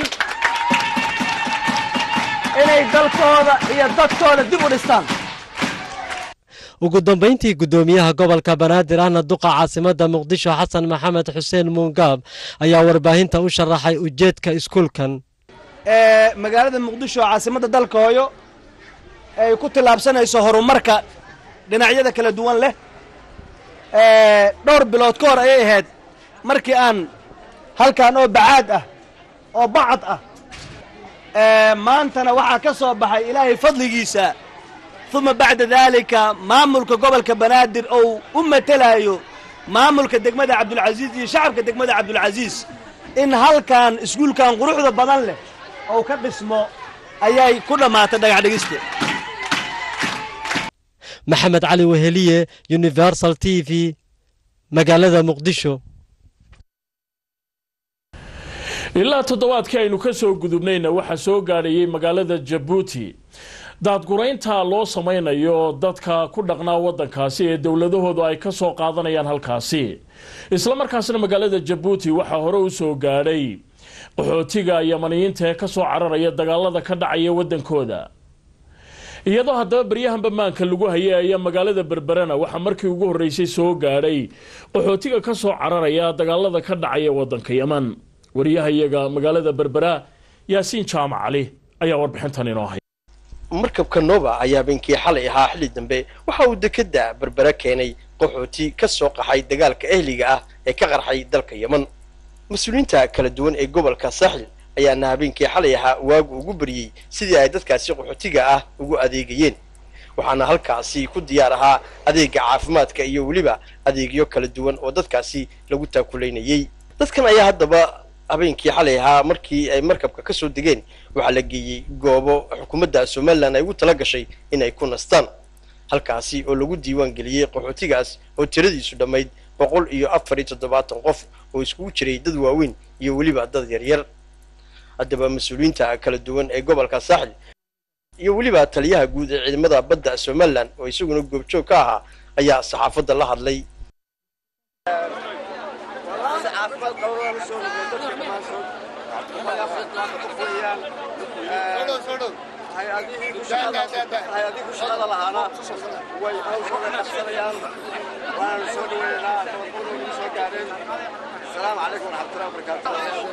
inay dalkooda iyo dadkooda dib u dhistaan ugu dambayntii guddoomiyaha gobolka banaadir ahna duqa caasimadda muqdisho xasan maxamed xuseen muungaab ayaa warbaahinta u sharaxay ujeedka iskuulkan ee magaalada muqdisho caasimadda dalka hooyo ay ku tillaabsanayso horumarka dhinacyada kala duwan leh ee dhowr bilood ka hor ayay ahayd markii aan halkan oo bacaad ah oo bacad ah ee maantana waxaa ka soo baxay ilaahay fadligiisa uma bacda daalika maamulka gobolka banaadir ou u matelayo maamulka degmada cabdulcasiis iyo shacabka degmada cabdulcasiis in halkan iskuulkan quruxda badan leh ou ka dhismo ayay ku dhammaatay dhagax dhigista maxamed cali weheliye universal t v magaalada muqdisho ilaa toddobaadkii aynu ka soo gudubnayna waxaa soo gaadhayay magaalada jabuuti daadguraynta loo samaynayo dadka ku dhaqnaa waddankaasi ee dowladahoodu ay ka soo qaadanayaan halkaasi islamarkaasna magaalada jabuuti waxaa hore u soo gaadhay qaxootiga yamaniyiinta ee ka soo cararaya dagaalada ka dhacaya waddankooda iyadoo haddaba baryahanba maanka lagu hayay ayaa magaalada berberena waxaa markii ugu horreysay soo gaadhay qaxootiga ka soo cararaya dagaalada ka dhacaya waddanka yeman wariyahayaga magaalada berbera yaasiin jaamac cali ayaa warbixintan inoo hay markabka nova ayaa beenkii xalay ahaa xilli dambe waxa uu dekedda berbera keenay qaxooti ka soo qaxay dagaalka ehliga ah ee ka qarxay dalka yeman mas-uuliyiinta kala duwan ee gobolka saaxil ayaana habeenkii xalay ahaa waagu ugu baryey sidii ay dadkaasi qaxootiga ah ugu adeegayeen waxaana halkaasi ku diyaar ahaa adeega caafimaadka iyo weliba adeegyo kala duwan oo dadkaasi lagu taakulaynayey dadkan ayaa haddaba habeenkii xalay ahaa markii ay markabka ka soo degeen waxaa la geeyey goobo xukuumadda somalilan ay ugu tala gashay in ay ku nastaan halkaasi oo lagu diiwaan geliyey qaxootigaas oo tiradiisu dhammayd boqol iyo afar iyo toddobaatan qof oo iskugu jiray dad waaweyn iyo weliba dad yaryar haddaba mas-uuliyiinta kala duwan ee gobolka saaxil iyo weliba taliyaha guud ee ciidamada badda somalilan oo isaguna goobjoog ka ahaa ayaa saxaafadda la hadlay hay-adihii shaqada lahaana way hawshooda qabsanayaan waana soo dhaweynaynaa tababarkooda nagu soo gaadheen asalaamu calaykum waraxmatullahi wabarakaatu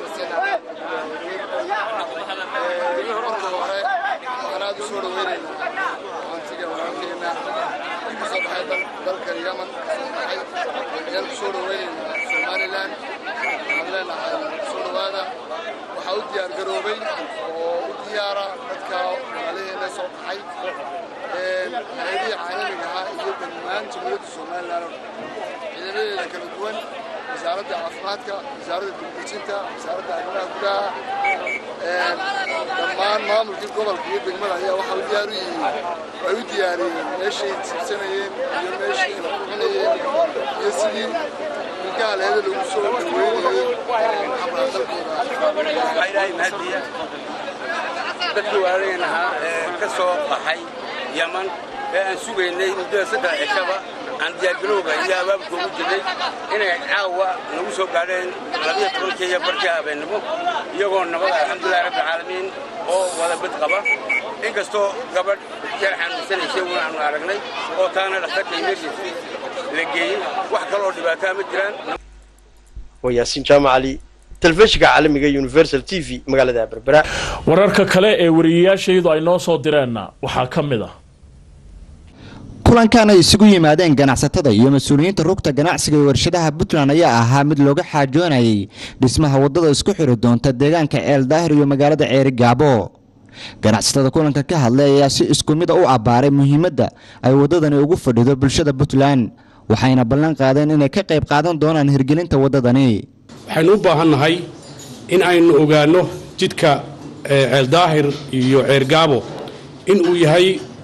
marka hore waxaan aad u soo dhaweynaynaa qaxootiga walaalkeena ee ka soo baxay dalkan yaman kasoo baxay ayaan ku soo dhaweynaynaa somalilan waxaan leenahay soo dhawaada waxaa u diyaar garoobay oo u diyaara dadka walaalaheena soo baxay hay-adihii caalamiga ahaa iyo dhammaan jamhuuriyadda somalilan ciidamadeeda kala duwan wasaaradda caafimaadka wasaaradda dibdejinta wasaaradda arrimaha gudaha dhammaan maamulkii gobolka iyo degmada ayaa waxaa u diyaar u yihiin ay u diyaariyeen meeshay tiibsanayeen iyo meeshay kala bixinayeen iyo sidii ilkaaleeda lagu soo dhaweynayey xabaa dalkooda dadkii waalaheen ahaa ee ka soo baxay yaman ee aan sugaynay muddada saddex cishaba aan diyaargarowga iyo abaabka ugu jirnay inay caawa nagu soo gaadheen labiyo tobankii iyo barkii habeennimo iyagoo nabad alxamdulillahi rabbilcaalamiin oo wada bad qaba inkastoo gabadh jeer xanuunsanaysay una aanu aragnay oo taana dhakhtarka emergency la geeyey wax kaloo dhibaataa ma jiraan waa yaasiin jaamac cali telefishinka caalamiga universal t v magaalada berbera wararka kale ee wariyayaashaydu ay noo soo direenna waxaa ka mid ah kulankan ay isugu yimaadeen ganacsatada iyo mas-uuliyiinta rugta ganacsiga ee warshadaha puntland ayaa ahaa mid looga xaajoonayay dhismaha waddada isku xiri doonta deegaanka ceel daahir iyo magaalada ceeri gaabo ganacsatada kulanka ka hadlay ayaa si isku mid a u abbaaray muhiimadda ay waddadani ugu fadhido bulshada puntland waxayna ballan qaadeen inay ka qayb qaadan doonaan hirgelinta waddadani waxaynu u baahannahay in aynu ogaanno jidka ceeldaahir iyo ceergaabo in uu yahay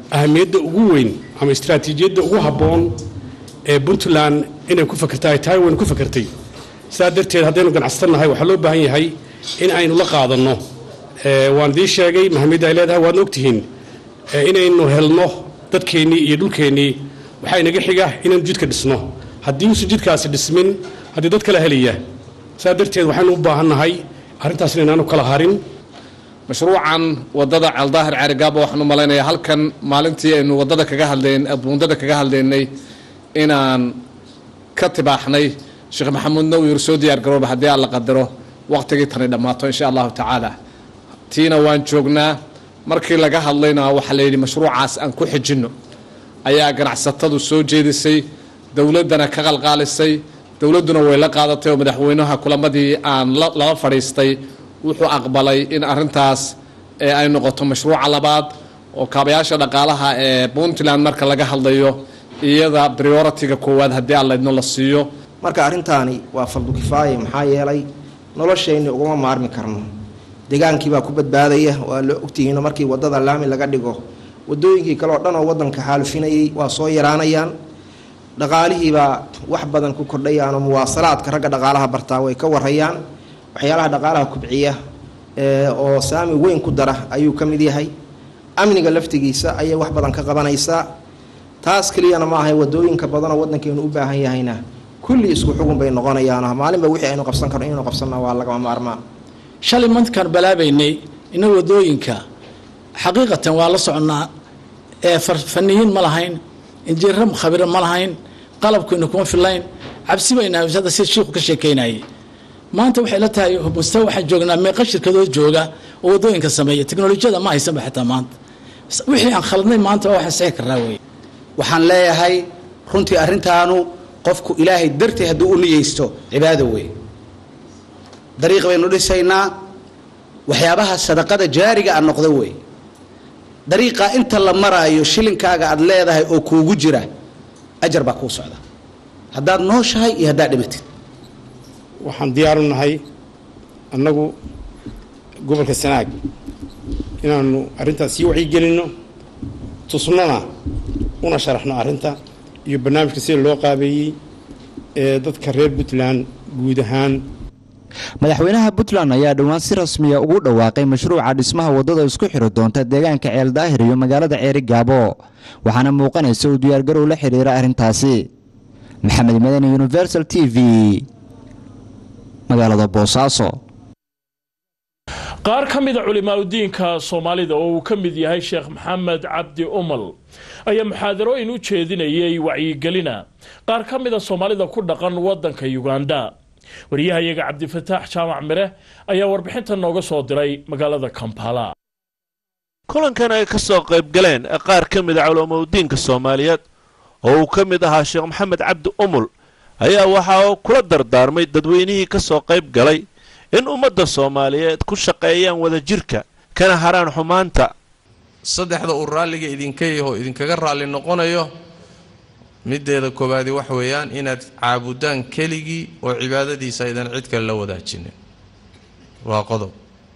ahamiyadda ugu weyn ama istaraatiijiyadda ugu habboon ee puntland inay ku fakerta ay tahay waynu ku fakertay sidaa darteed haddaynu ganacsatanahay waxaa loo baahan yahay in aynu la qaadanno waan idiin sheegay mahamiyadda ay leedahay waadna ogtihiin inaynu helno dadkeennii iyo dhulkeennii waxaa inaga xiga inaynu jidka dhisno haddii uusan jidkaasi dhismin haddii dad kala helaya saa darteed waxaynu u baahannahay arrintaas inaanu kala harin mashruucan wadada caldaahir caarigaaba waxaan u malaynayaa halkan maalintii aynu wadada kaga hadleen buundada kaga hadlaynay inaan ka tibaaxnay sheekh maxamuud nawir soo diyaar garooba haddii aan la qadaro waqtigii tani dhammaato insha allahu tacaala tiina waan joognaa markii laga hadlayna waxaa la yidhi mashruucaas aan ku xijinno ayaa ganacsatadu soo jeedisay dowladdana ka qalqaalisay dowladduna way la qaadatay oo madaxweynaha kulamadii aan lala fadhiistay wuxuu aqbalay in arintaas ay noqoto mashruuca labaad oo kaabayaasha dhaqaalaha ee puntland marka laga hadlayo iyada prioritiga koowaad haddii aan laydno la siiyo marka arrintaani waa fardu kifaaye maxaa yeelay noloshayni ugama maarmi karno deegaankiibaa ku badbaadaya waa la ogtihiino markii wadada laami laga dhigo wadooyinkii kale oo dhan oo wadanka xaalufinayay waa soo yaraanayaan dhaqaalihiibaa wax badan ku kordhayaanoo muwaasalaadka ragga dhaqaalaha bartaa way ka warayaan waxyaalaha dhaqaalaha kubciya oo saami weyn ku dara ayuu ka mid yahay amniga laftigiisa ayay wax badan ka qabanaysaa taas keliyana ma ahay wadooyinka badanoo wadankeenu u baahan yahayna kulli isku xugun bay noqonayaan maalinba wixii aynu qabsan karno inaynu qabsanna waa lagama maarmaan shalay mankaan balaabaynay ina wadooyinka xaqiiqatan waa la soconnaa ee faniyiin ma lahayn injineero khabiro ma lahayn qalabkaynu kuma filayn cabsi bayna hadda sida shiiku ka sheekeynayay maanta waxay la tahay mustawa waxaan joognaa meeqa shirkadoo jooga oo wadooyinka sameeya teknolojiyada ma haysanba xitaa maanta wixii aan khaladnay maanta waa waxaan sixi karnaa wey waxaan leeyahay runtii arrintaanu qofku ilaahay dartii hadduu u niyeysto cibaado wey dariiq baynu dhisaynaa waxyaabaha sadaqada jaariga a noqdo wey dariiqaa inta la maraayo shilinkaaga aad leedahay oo kuugu jira ajar baa kuu socda haddaad nooshahay iyo haddaad dhimatid waxaan diyaaru nahay annagu gobolka sanaag inaanu arrintaas sii wacyigelinno tusnona una sharaxno arrinta iyo barnaamijka sida loo qaabeeyey ee dadka reer puntland guud ahaan madaxweynaha puntland ayaa dhowaan si rasmiya ugu dhawaaqay mashruuca dhismaha waddada isku xiri doonta deegaanka ceeldaahir iyo magaalada ceeri gaabo waxaana muuqanaysa uu diyaargarow la xidhiira arrintaasi maxamed madani universal t v magaalada boosaaso qaar ka mida culimaadudiinka soomaalida oo uu ka mid yahay sheekh maxamed cabdi umal ayaa muxaadarooyin u jeedinayay wacyigelina qaar ka mida soomaalida ku dhaqan wadanka uganda wariyahayaga cabdifataax jaamac mire ayaa warbixinta nooga soo diray magaalada kampala kulankan ay ka soo qayb galeen qaar ka mida culimaudiinka soomaaliyeed oo uu ka mid ahaa sheekh maxamed cabdi umul ayaa waxa uu kula dardaarmay dadweynihii ka soo qayb galay in ummadda soomaaliyeed ku shaqeeyaan wadajirka kana haraan xumaanta saddexda uu raalliga idinka yaho idinkaga raalli noqonayo middeeda koowaadi wax weeyaan inaad caabudaan keligii oo cibaadadiisa aydan cid kale la wadaajinin waa qodob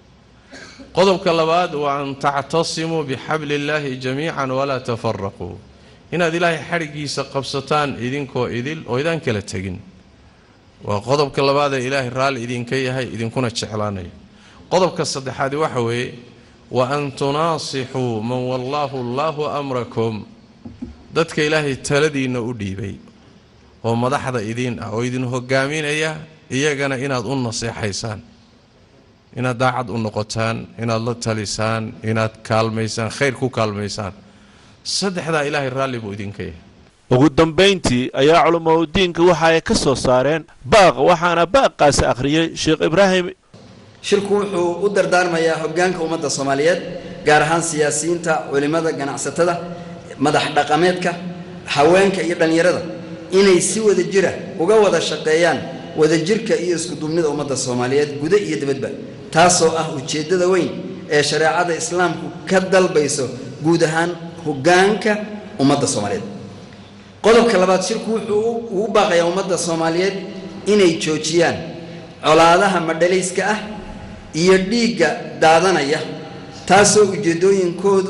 qodobka labaad waa an tactasimuu bixabli illaahi jamiican walaa tafaraquu inaad ilaahay xadhiggiisa qabsataan idinkoo idil oo idaan kala tegin waa qodobka labaad ee ilaahay raalli idinka yahay idinkuna jeclaanayo qodobka saddexaadi waxa weeye wa an tunaasixuu man wallaahu allaahu amrakum dadka ilaahay taladiinna u dhiibay oo madaxda idiin ah oo idin hogaaminaya iyagana inaad u naseexaysaan inaad daacad u noqotaan inaad la talisaan inaad kaalmaysaan khayr ku kaalmaysaan saddexdaa ilaahay raalli buu idinka yahay ugu dambayntii ayaa culimaudiinka waxa ay ka soo saareen baaq waxaana baaqaasi akhriyey sheekh ibraahim shirku wuxuu u dardaarmayaa hoggaanka ummadda soomaaliyeed gaar ahaan siyaasiyiinta culimmada ganacsatada madax dhaqameedka haweenka iyo dhallinyarada inay si wada jira uga wada shaqeeyaan wadajirka iyo iskuduubnida ummadda soomaaliyeed guda iyo dibadba taasoo ah ujeeddada weyn ee shareecada islaamku ka dalbayso guud ahaan hoggaanka ummadda soomaaliyeed qodobka labaad shirku wuxuu ugu baaqayaa ummadda soomaaliyeed inay joojiyaan colaadaha madhalayska ah iyo dhiigga daadanaya taasoo ujeeddooyinkoodu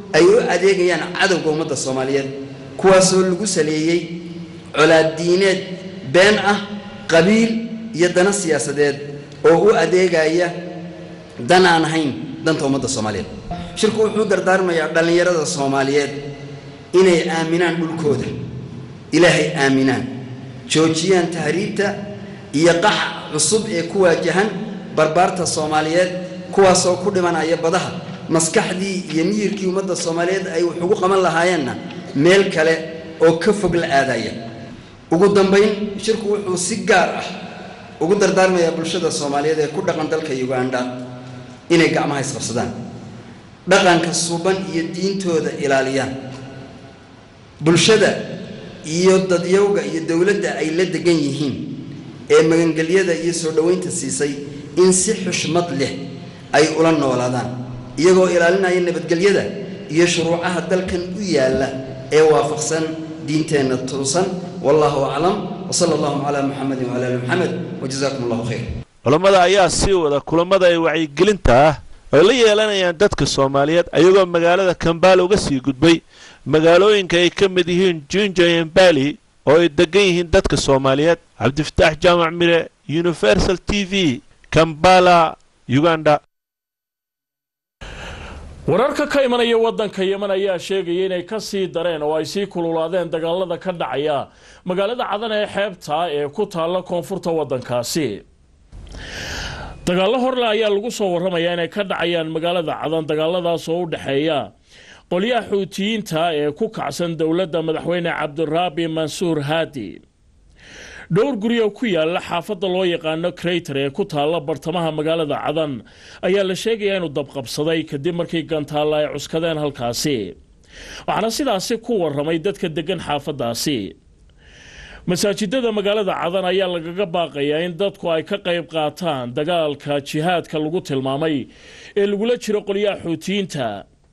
ay u adeegayaan cadowga ummadda soomaaliyeed kuwaasoo lagu saleeyey colaaddiineed been ah qabiil iyo dana siyaasadeed oo u adeegaya dan aan ahayn danta ummadda soomaaliyeed shirku wuxuu dardaarmayaa dhallinyarada soomaaliyeed inay aaminaan dhulkooda ilaahay aaminaan joojiyaan tahriibta iyo qaxa cusub ee ku waajahan barbaarta soomaaliyeed kuwaasoo ku dhimanaya badaha maskaxdii iyo miyirkii ummadda soomaaliyeed ay wax ugu qaban lahaayeenna meel kale oo ka fog la aadaya ugu dambayn shirku wuxuu si gaar ah ugu dardaarmayaa bulshada soomaaliyeed ee ku dhaqan dalka uganda inay gacmaha isqabsadaan dhaqanka suuban iyo diintooda ilaaliyaan bulshada iyo dadyowga iyo dowladda ay la degan yihiin ee magangelyada iyo soo dhoweynta siisay in si xushmad leh ay ula noolaadaan iyagoo ilaalinaya nabadgelyada iyo shuruucaha dalkan u yaalla ee waafaqsan diinteenna tuusan wallahu aclam wsala allahuma calaa muxamedin wcala ali muxamed wajazaakum allahu khayr culammada ayaa sii wada kulamada ay wacyigelinta ah ay la yeelanayaan dadka soomaaliyeed ayagoo magaalada kambaala uga sii gudbay magaalooyinka ay ka mid yihiin junja embali oo ay degan yihiin dadka soomaaliyeed cabdifataax jaamac mire universal t v kambala uganda wararka ka imanaya waddanka yeman ayaa sheegaya inay ka sii dareen oo ay sii kululaadeen dagaalada ka dhacaya magaalada cadan ee xeebta ee ku taalla koonfurta waddankaasi dagaallo horle ayaa lagu soo warramayaa inay ka dhacayaan magaalada cadan dagaaladaas oo u dhexeeya qolyaha xuutiyiinta ee ku kacsan dowladda madaxweyne cabdiraabi mansuur haadi dhowr guri oo ku yaala xaafadda loo yaqaano crayter ee ku taalla bartamaha magaalada cadan ayaa la sheegayaa inuu dabqabsaday kadib markii gantaalla ay cuskadeen halkaasi waxaana sidaasi ku warramay dadka deggan xaafaddaasi masaajidada magaalada cadan ayaa lagaga baaqayaa in dadku ay ka qayb qaataan dagaalka jihaadka lagu tilmaamay ee lagula jiro qolyaha xuutiyiinta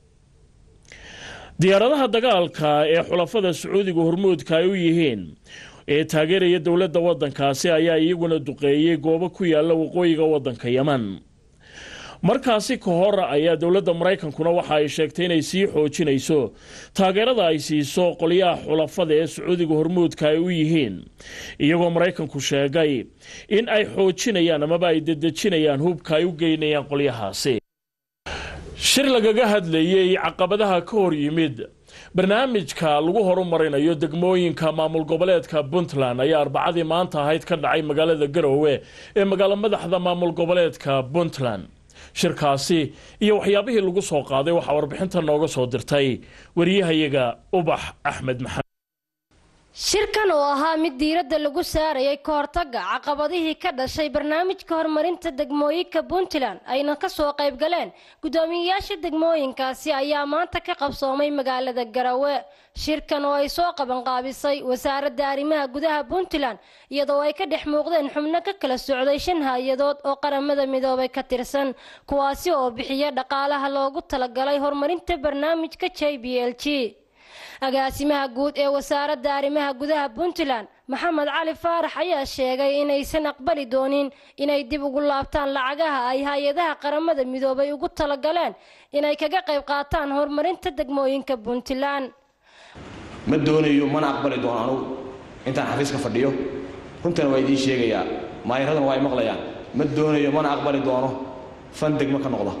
diyaaradaha dagaalka ee xulafada sacuudiga hormuudka ay u yihiin ee taageeraya dowladda waddankaasi ayaa iyaguna duqeeyey goobo ku yaala waqooyiga waddanka yeman markaasi ka hor ayaa dowladda maraykankuna waxa ay sheegtay inay sii xoojinayso taageerada ay siiso qolyaha xulafada ee sacuudiga hormuudka ay u yihiin iyagoo maraykanku sheegay in ay xoojinayaan amaba ay dedejinayaan hubka ay u geynayaan qolyahaasi shir lagaga hadlayey caqabadaha ka hor yimid barnaamijka lagu horumarinayo degmooyinka maamul goboleedka puntland ayaa arbacadii maanta ahayd ka dhacay magaalada garoowe ee magaalo madaxda maamul goboleedka puntland shirkaasi iyo waxyaabihii lagu soo qaaday waxaa warbixinta nooga soo dirtay wariyahayaga ubax axmed maxamed shirkan oo ahaa mid diiradda lagu saarayay ka hortagga caqabadihii ka dhashay barnaamijka horumarinta degmooyinka puntland ayna ka soo qayb galeen guddoomiyeyaasha degmooyinkaasi ayaa maanta ka qabsoomay magaalada garowe shirkan oo ay soo qabanqaabisay wasaaradda arrimaha gudaha puntland iyadoo ay ka dhex muuqdeen xubno ka kala socday shan hay-adood oo qaramada midoobay ka tirsan kuwaasi oo bixiya dhaqaalaha loogu talagalay horumarinta barnaamijka j b l g agaasimaha guud ee wasaaradda arrimaha gudaha puntland maxamed cali faarax ayaa sheegay inaysan aqbali doonin inay dib ugu laabtaan lacagaha ay hay-adaha qaramada midoobay ugu talagaleen inay kaga qayb qaataan horumarinta degmooyinka puntland ma doonayo mana aqbali doono anugu intaan xafiiska fadhiyo runtana waa idiin sheegayaa maayaraduna waa ay maqlayaan ma doonayo mana aqbali doono fan degmo ka noqda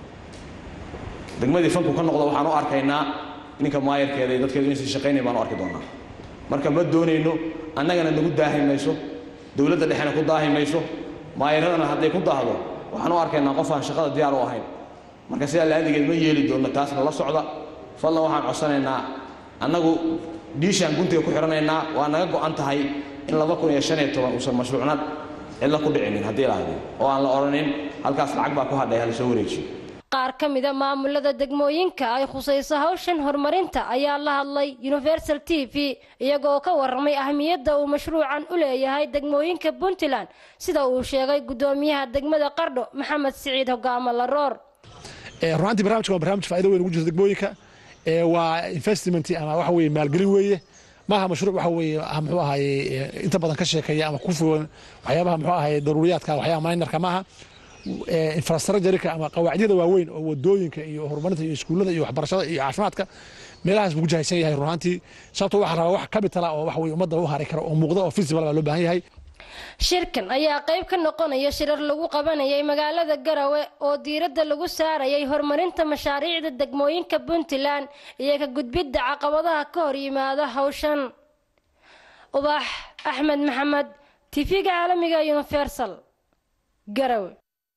degmadii fanku ka noqda waxaan u arkaynaa ninka maayarkeeda iyo dadkeedu inaysan shaqaynayn baan u arki doonaa marka ma doonayno annagana nagu daahi mayso dowladda dhexena ku daahi mayso maayaradana hadday ku daahdo waxaan u arkaynaa qof aan shaqada diyaar u ahayn marka sidaa laadigeed ma yeeli doonno taasna la socda fadlan waxaan codsanaynaa annagu dhiishaan guntiga ku xidhanaynaa waa naga go'an tahay in laba kun iyo shan iyo toban uusan mashruucnad cidla ku dhicinin haddii la hadin oo aan la odhanin halkaas lacag baa ku hadhay hala soo wareejiyo qaar ka mida maamulada degmooyinka ay khusayso hawshan horumarinta ayaa la hadlay universal t v iyagoo ka warramay ahmiyadda uu mashruucan u leeyahay degmooyinka puntland sida uu sheegay guddoomiyaha degmada qardho maxamed siciid hogaamo laroor runaantii barnamijka waa barnaamij faa'iido weyn ugu jirta degmooyinka waa investment ama waxa weeye maalgelin weeye maaha mashruuc waxa weeye muxuu ahaye inta badan ka sheekeeya ama ku fogan waxyaabaha muxuu ahaye daruuriyaadka waxyaabaha minerka maaha infrastructureka ama qawaacidyada waaweyn oo wadooyinka iyo horumarinta iyo iskuullada iyo waxbarashada iyo caafimaadka meelahaas buu jahaysan yahay runaantii sababtoo waxaa rabaa wax kabitala oo wax weye ummadda u hari kara oo muuqda oo visible baa loo baahan yahay shirkan ayaa qayb ka noqonaya shirar lagu qabanayay magaalada garawe oo diiradda lagu saarayay horumarinta mashaariicda degmooyinka puntland iyo ka gudbidda caqabadaha ka hor yimaada hawshan ubax axmed maxamed tv-ga caalamiga universal garawe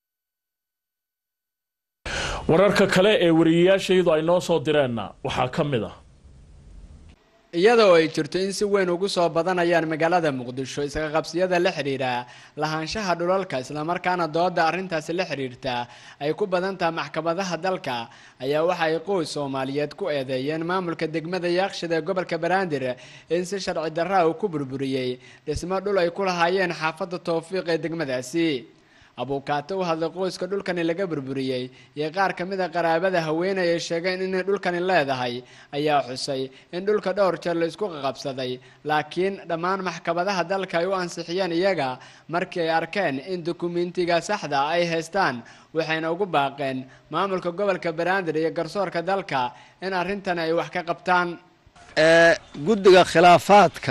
wararka kale ee wariyayaashayadu ay noo soo direenna waxaa ka mid ah iyadoo ay jirto in si weyn ugu soo badanayaan magaalada muqdisho isaga qabsiyada la xidhiidha lahaanshaha dhulalka islamarkaana dooda arrintaasi la xidhiirta ay ku badantaha maxkamadaha dalka ayaa waxa ay qoys soomaaliyeed ku eedeeyeen maamulka degmada yaaqshid ee gobolka banaadir in si sharci darra uu ku burburiyey dhismo dhul ay ku lahaayeen xaafadda towfiiq ee degmadaasi abuukaato u hadlay qoyska dhulkani laga burburiyey iyo qaar ka mid a qaraabada haweeney ay sheegeen inay dhulkani leedahay ayaa xusay in dhulka dhowr jeer la isku qaqabsaday laakiin dhammaan maxkamadaha dalka ay u ansixiyeen iyaga markii ay arkeen in dukumentiga saxda ay haystaan waxayna ugu baaqeen maamulka gobolka banaadir iyo garsoorka dalka in arrintan ay wax ka qabtaan guddiga khilaafaadka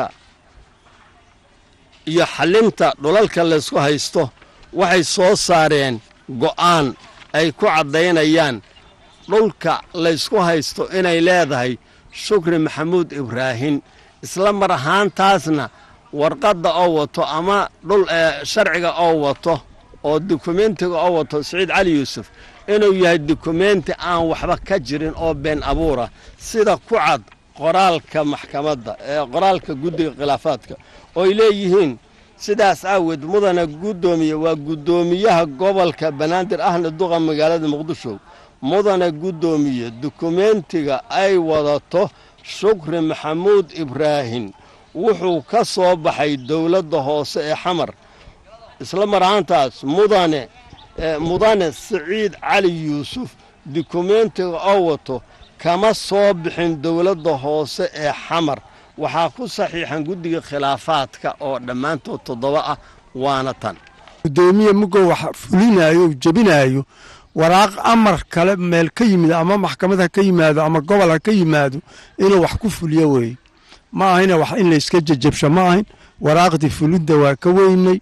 iyo xalinta dhulalka laysku haysto waxay soo saareen go'aan ay ku caddaynayaan dhulka laysku haysto inay leedahay shukri maxamuud ibraahin isla mar ahaantaasna warqadda oo wato ama dhul sharciga oo wato oo dukumentiga oo wato siciid cali yuusuf inuu yahay dukumenti aan waxba ka jirin oo been abuura sida ku cad qoraalka maxkamadda ee qoraalka guddiga khilaafaadka ooy leeyihiin sidaas aaweed mudana guddoomiye waa guddoomiyaha gobolka banaadir ahna duqa magaalada muqdisho mudana guddoomiye dukumentiga ay wadato shukri maxamuud ibraahin wuxuu ka soo baxay dowladda hoose ee xamar isla mar ahaantaas mudane mudane siciid cali yuusuf dukumentiga oo wato kama soo bixin dowladda hoose ee xamar waxaa ku saxiixan guddiga khilaafaadka oo dhammaantood toddoba ah waana tan gudoomiye mugow wax fulinaayo jebinaayo waraaq amar kale meel ka yimid ama maxkamad ha ka yimaado ama gobol ha ka yimaado inuu wax ku fuliyo weeye ma ahayna wax in layska jejabsho ma ahayn waraaqdii fulidda waa ka weynay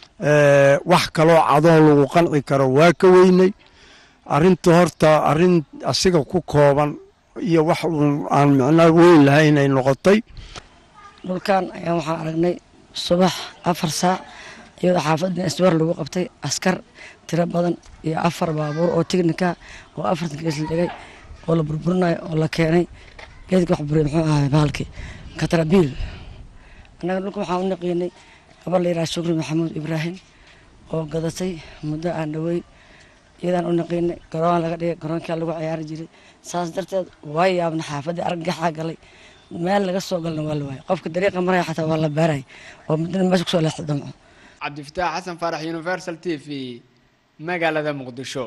wax kaloo cadoo lagu qanci karo waa ka weynay arrinta horta arrin asiga ku kooban iyo wax uun aan micno weyn lahayn ay noqotay dhulkan ayaan waxaan aragnay subax afar saac iyadoo xaafadda iswar lagu qabtay askar tiro badan iyo afar baabuur oo tignika oo afartan gees la dhigay oo la burburinayo oo la keenay geedka wax buriya muxuu ahay bahalkii katrabiil annaga dhulka waxaan u naqiinay gabar la yidhaha shukri maxamuud ibraahim oo gadatay muddo aan dhaweyn iyadaan u naqiinay garoon laga dhigay garoonkaa lagu ciyaari jiray saas darteed waa yaabna xaafaddii argagaxaa galay meel laga soo galna waa la waayay qofka dariiqa maraya xataa waa la baaraya oo muddana meesha kusoo leexda damco cabdifataax xasan faarax universal t v magaalada muqdisho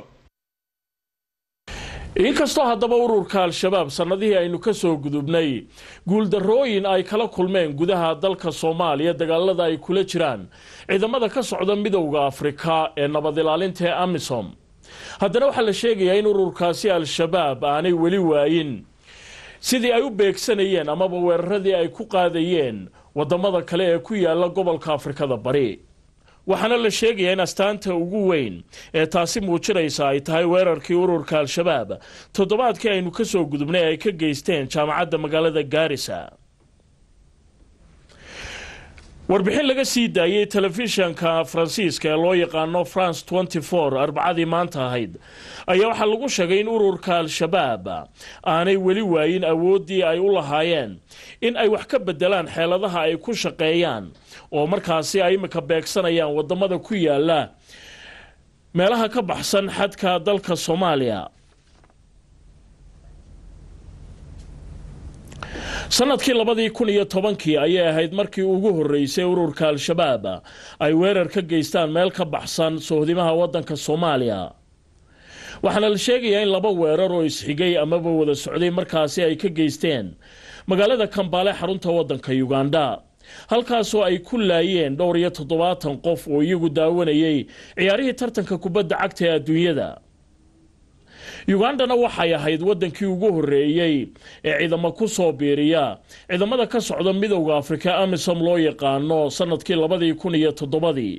inkastoo haddaba ururka al-shabaab sannadihii aynu ka soo gudubnay guuldarrooyin ay kala kulmeen gudaha dalka soomaaliya dagaalada ay kula jiraan ciidamada ka socda midowda afrika ee nabad ilaalinta ee amisom haddana waxaa la sheegayaa in ururkaasi al-shabaab aanay weli waayin sidii ay u beegsanayeen amaba weeraradii ay ku qaadayeen wadamada kale ee ku yaala gobolka afrikada bari waxaana la sheegayaa in astaanta ugu weyn ee taasi muujinaysa ay tahay weerarkii ururka al-shabaab toddobaadkii aynu ka soo gudubnay ay ka geysteen jaamacadda magaalada gaarisa warbixin laga sii daayey telefishanka faransiiska ee loo yaqaano france arbacadii maanta ahayd ayaa waxaa lagu sheegay in ururka al-shabaab aanay weli waayin awooddii ay u lahaayeen in ay wax ka bedelaan xeeladaha ay ku shaqeeyaan oo markaasi ay imika beegsanayaan wadamada ku yaala meelaha ka baxsan xadka dalka soomaaliya sanadkii labadii kun iyo tobankii ayay ahayd markii ugu horeysay ururka al-shabaab ay weerar ka geystaan meel ka baxsan sohdimaha wadanka soomaaliya waxaana la sheegayaa in laba weerar oo isxigay amaba wada socday markaasi ay ka geysteen magaalada kambaale xarunta wadanka uganda halkaasoo ay ku laayeen dhowr iyo toddobaatan qof oo iyagu daawanayay ciyaarihii tartanka kubadda cagta ee adduunyada ugandana waxay ahayd waddankii ugu horreeyey ee ciidamo ku soo biiriya ciidamada ka socda midowda afrika amisom loo yaqaano sanadkii labadii kun iyo toddobadii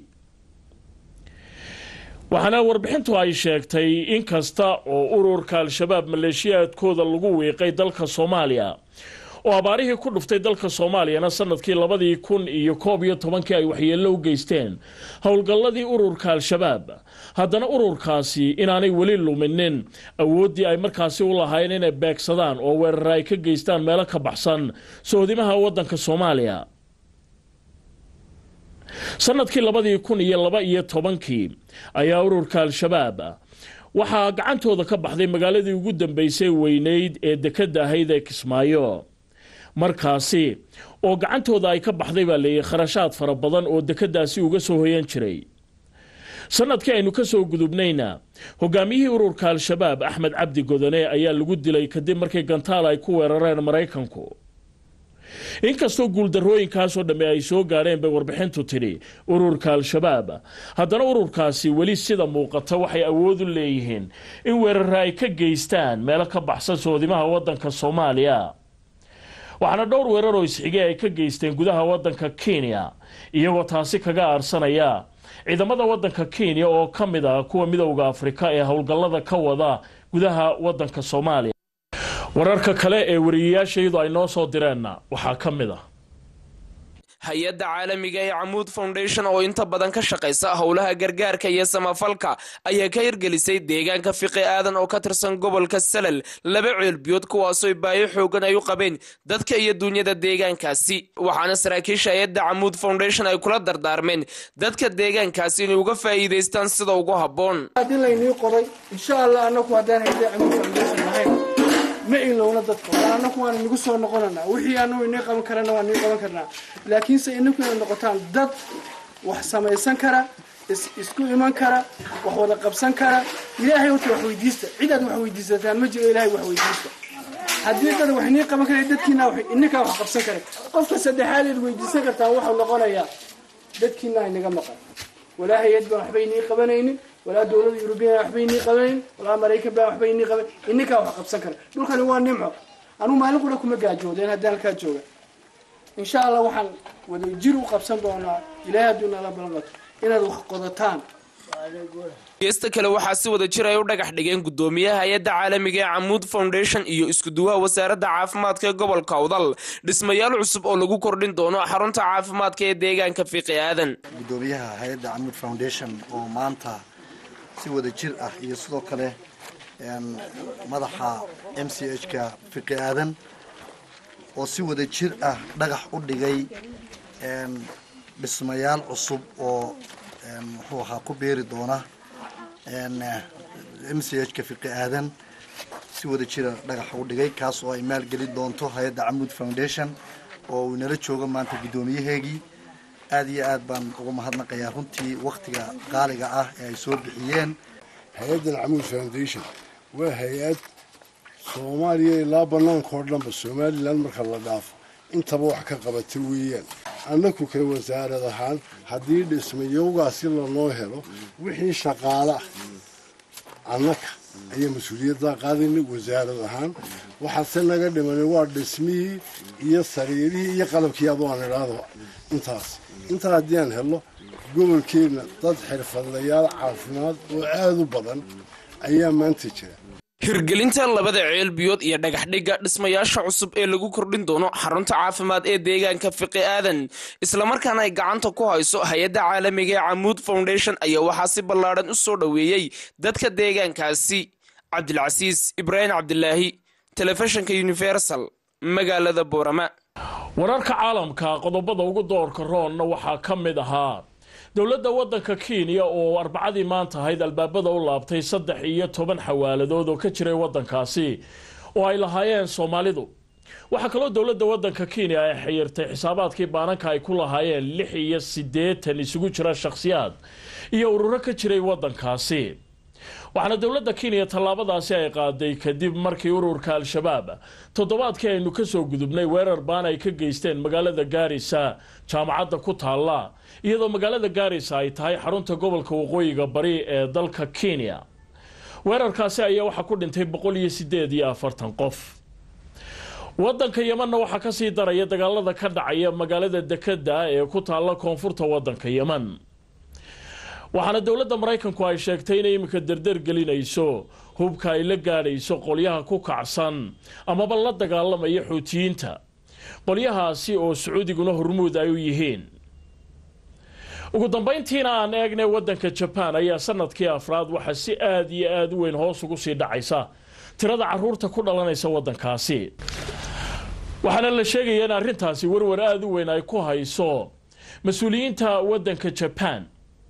waxaana warbixintu ay sheegtay in kasta oo ururka al-shabaab maleeshiyaadkooda lagu wiiqay dalka soomaaliya oo abaarihii ku dhuftay dalka soomaaliyana sanadkii labadii kun iyo koob iyo tobankii ay waxyeello u geysteen howlgalladii ururka al-shabaab haddana ururkaasi inaanay weli luminin awooddii ay markaasi u lahaayeen inay beegsadaan oo weerara ay ka geystaan meelo ka baxsan sohdimaha waddanka soomaaliya sanadkii labadii kun iyo laba iyo tobankii ayaa ururka al-shabaab waxaa gacantooda ka baxday magaaladii ugu dambeysay weyneyd ee dekedda ahayd ee kismaayo markaasi oo gacantooda ay ka baxday baa leeyahy kharashaad fara badan oo dekeddaasi uga soo hoyan jiray sanadkii aynu ka soo gudubnayna hogaamiyihii ururka al-shabaab axmed cabdi godone ayaa lagu dilay kadib markii gantaal ay ku weerareen maraykanku inkastoo guuldarrooyinkaasoo dhamme ay soo gaadheen bay warbixintu tidhi ururka al-shabaab haddana ururkaasi weli sida muuqata waxay awood u leeyihiin in weerara ay ka geystaan meelo ka baxsan soodimaha waddanka soomaaliya waxaana dhowr weerar oo isxigay ay ka geysteen gudaha waddanka kenya iyagoo taasi kaga aarsanaya ciidamada waddanka kenya oo ka mid ah kuwa midowda afrika ee howlgallada ka wada gudaha waddanka soomaaliya wararka kale ee wariyayaashayadu ay noo soo direenna waxaa ka mid ah hay-adda caalamiga ee camuud foundation oo inta badan ka shaqaysa howlaha gargaarka iyo samafalka ayaa ka hirgelisay deegaanka fiqi aadan oo ka tirsan gobolka salal laba ceelbiyood kuwaasoo baayo xoogan ay u qabeen dadka iyo duunyada deegaankaasi waxaana saraakiisha hay-adda camuud foundation ay kula dardaarmeen dadka deegaankaasi inay uga faa'iidaystaan sida ugu habboon haddii laynii qoray insha allah anaku haddaan hayda camuud foundation lahayn ma ilowna dadka waa anaku waan inagu soo noqonanaa wixii anagu inii qaban karana waan inii qaban karnaa laakiinse inaku inay noqotaan dad wax samaysan kara isku iman kara wax wada qabsan kara ilaahay horta wax weydiista cid aad wax weydiisataan ma jiro ilaahay wax weydiista haddii dad wax inii qaban kara dadkiina ininkaa wax qabsan kara qofka saddexaad eed weydiisan kartaan waxuu noqonayaa dadkiina inaga maqan walaa hay-ad baan waxba inii qabanaynin walaa dowlada yurubiyan waxba inii qabayn walaa maraykan baa waxba inii qabayn ininkaa wax qabsan kara dhulkani waa nimco anugu maalin qura kuma gaajoodeen haddii halkaa jooga insha allah waxaan wada jir u qabsan doonaa ilaahay hadduu nala balqato inaad wax qodataan geesta kale waxaa si wada jir ay u dhagax dhigeen gudoomiyaha hay-adda caalamiga ee camuud foundation iyo iskuduwaha wasaaradda caafimaadka ee gobolka awdal dhismayaal cusub oo lagu kordhin doono xarunta caafimaadka ee deegaanka fiqi aadan gudoomiyaha hay-adda camuud foundation oo maanta si wada jir ah iyo sidoo kale madaxa m c h ka fiqi aadan oo si wada jir ah dhagax u dhigay dhismayaal cusub oo muxuu ahaa ku beeri doona m c h ka fiqi aadan si wada jira dhagaxa u dhigay kaas oo ay maalgeli doonto hay-adda camuud foundation oo uu inala joogo maanta guddoomiyaheegii aada iyo aad baan uga mahadnaqayaa runtii waktiga qaaliga ah ee ay soo bixiyeen hay-addan camuud foundation waa hay-ad soomaaliya ilaa banaanka oo dhanba somalilan marka la dhaafo intaba wax ka qabata weeyaan annaku kale wasaarad ahaan haddii dhismayowgaasi lanoo helo wixii shaqaala annaka ayaa mas-uuliyaddaa qaadayna wasaarad ahaan waxaase naga dhimanay waa dhismihii iyo sariirihii iyo qalabkii adu aan idhaahdo intaas intaa haddii aan helo gobolkeenna dad xirfadlayaal caafimaad oo aada u badan ayaa maanta jira hirgelinta labada ceelbiyood iyo dhagaxdhigga dhismayaasha cusub ee lagu kordhin doono xarunta caafimaad ee deegaanka fiqi aadan islamarkaana ay gacanta ku hayso hay-adda caalamiga ee camuud foundation ayaa waxaa si ballaadhan u soo dhoweeyey dadka deegaankaasi cabdilcasiis ibraahim cabdilaahi telefishinka universal magaalada boorama wararka caalamka qodobada ugu doorka roonna waxaa ka mid ahaa dowladda waddanka kenya oo arbacadii maanta ahayd albaabada u laabtay saddex iyo toban xawaaladood oo ka jiray waddankaasi oo ay lahaayeen soomaalidu waxaa kaloo dowladda waddanka kenya ay xiyirtay xisaabaadkii baananka ay ku lahaayeen lix iyo siddeetan isugu jira shakhsiyaad iyo ururo ka jiray waddankaasi waxaana dowladda kenya tallaabadaasi ay qaaday kadib markii ururka al-shabaab toddobaadkii aynu ka soo gudubnay weerar baan ay ka geysteen magaalada gaarisa jaamacadda ku taalla iyadoo magaalada gaarisa ay tahay xarunta gobolka waqooyiga bari ee dalka kenya weerarkaasi ayaa waxaa ku dhintay boqol iyo sideed iyo afartan qof wadanka yemanna waxaa kasii daraya dagaalada ka dhacaya magaalada dekeda ee ku taalla koonfurta wadanka yeman waxaana dowladda maraykanku ay sheegtay inay iminka dardar gelinayso hubka ay la gaadhayso qolyaha ku kacsan amaba la dagaalamaya xuutiyiinta qolyahaasi oo sacuudiguna hormuud ay u yihiin ugu dambayntiina aan eegnay wadanka jabaan ayaa sanadkii afraad waxaa si aada iyo aada u weyn hoos ugu sii dhacaysa tirada caruurta ku dhalanaysa wadankaasi waxaana la sheegaya in arrintaasi warwar aada u weyn ay ku hayso mas-uuliyiinta wadanka jabaan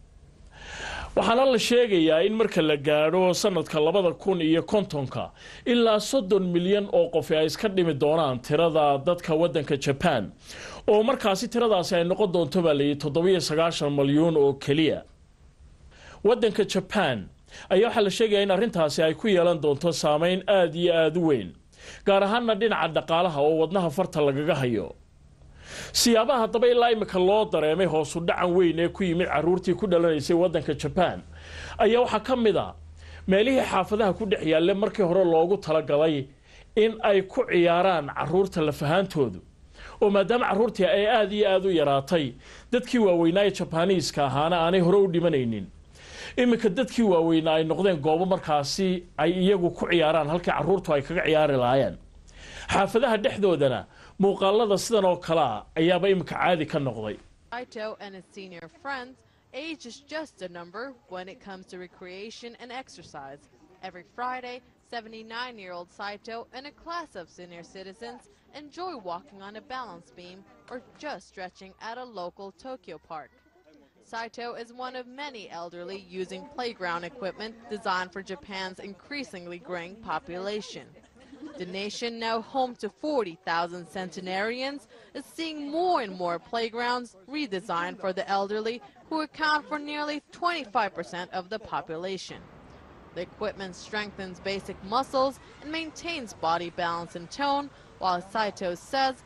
waxaana la sheegayaa in marka la gaadho sanadka labada kun iyo kontonka ilaa soddon milyan oo qofi ay iska dhimi doonaan tirada dadka wadanka jabaan oo markaasi tiradaasi ay noqon doonto baa layidhi toddobiyo sagaashan malyuun oo keliya wadanka jabaan ayaa waxaa la sheegaya in arrintaasi ay ku yeelan doonto saameyn aada iyo aada u weyn gaar ahaana dhinaca dhaqaalaha oo wadnaha farta lagaga hayo siyaabaha haddaba ilaa imika loo dareemay hoosu dhacan weyn ee ku yimid caruurtii ku dhalanaysay wadanka jabaan ayaa waxaa ka mid a meelihii xaafadaha ku dhex yaalle markii hore loogu talagalay in ay ku ciyaaraan caruurta lafahaantoodu oo maadaama caruurtii ay aada iyo aada u yaraatay dadkii waaweynaa ee jabaniiska ahaana aanay hore u dhimanaynin iminka dadkii waaweynaa ay noqdeen goobo markaasi ay iyagu ku ciyaaraan halkii caruurtu ay kaga ciyaari lahaayeen xaafadaha dhexdoodana muuqaalada sidan oo kale ah ayaaba iminka caadi ka noqday Saito and his senior friends, age is just a number when it comes to recreation and exercise. Every Friday, 79 year old Saito and a class of senior citizens enjoy walking on a balance beam or just stretching at a local Tokyo park. Saito is one of many elderly using playground equipment designed for Japan's increasingly growing population. The nation, now home to 40,000 centenarians, is seeing more and more playgrounds redesigned for the elderly, who account for nearly 25% of the population. The equipment strengthens basic muscles and maintains body balance and tone, while Saito says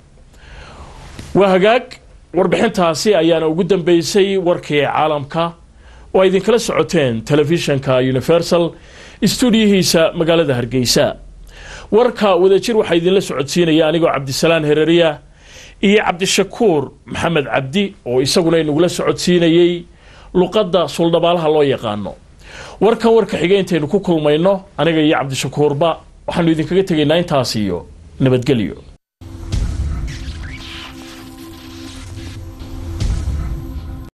waa hagaag warbixintaasi ayaana ugu dambeysay warkii caalamka oo ay idinkala socoteen telefishanka universal stuudiyihiisa magaalada hargeysa warka wadajir waxaa idinla socodsiinaya anigoo cabdisalaan hereriya iyo cabdishakuur maxamed cabdi oo isaguna inagula socodsiinayey luqadda suldhabaalaha loo yaqaano warkan warka xiga intaynu ku kulmayno aniga iyo cabdishakuurba waxaanu idinkaga tegaynaa intaas iyo nabadgelyo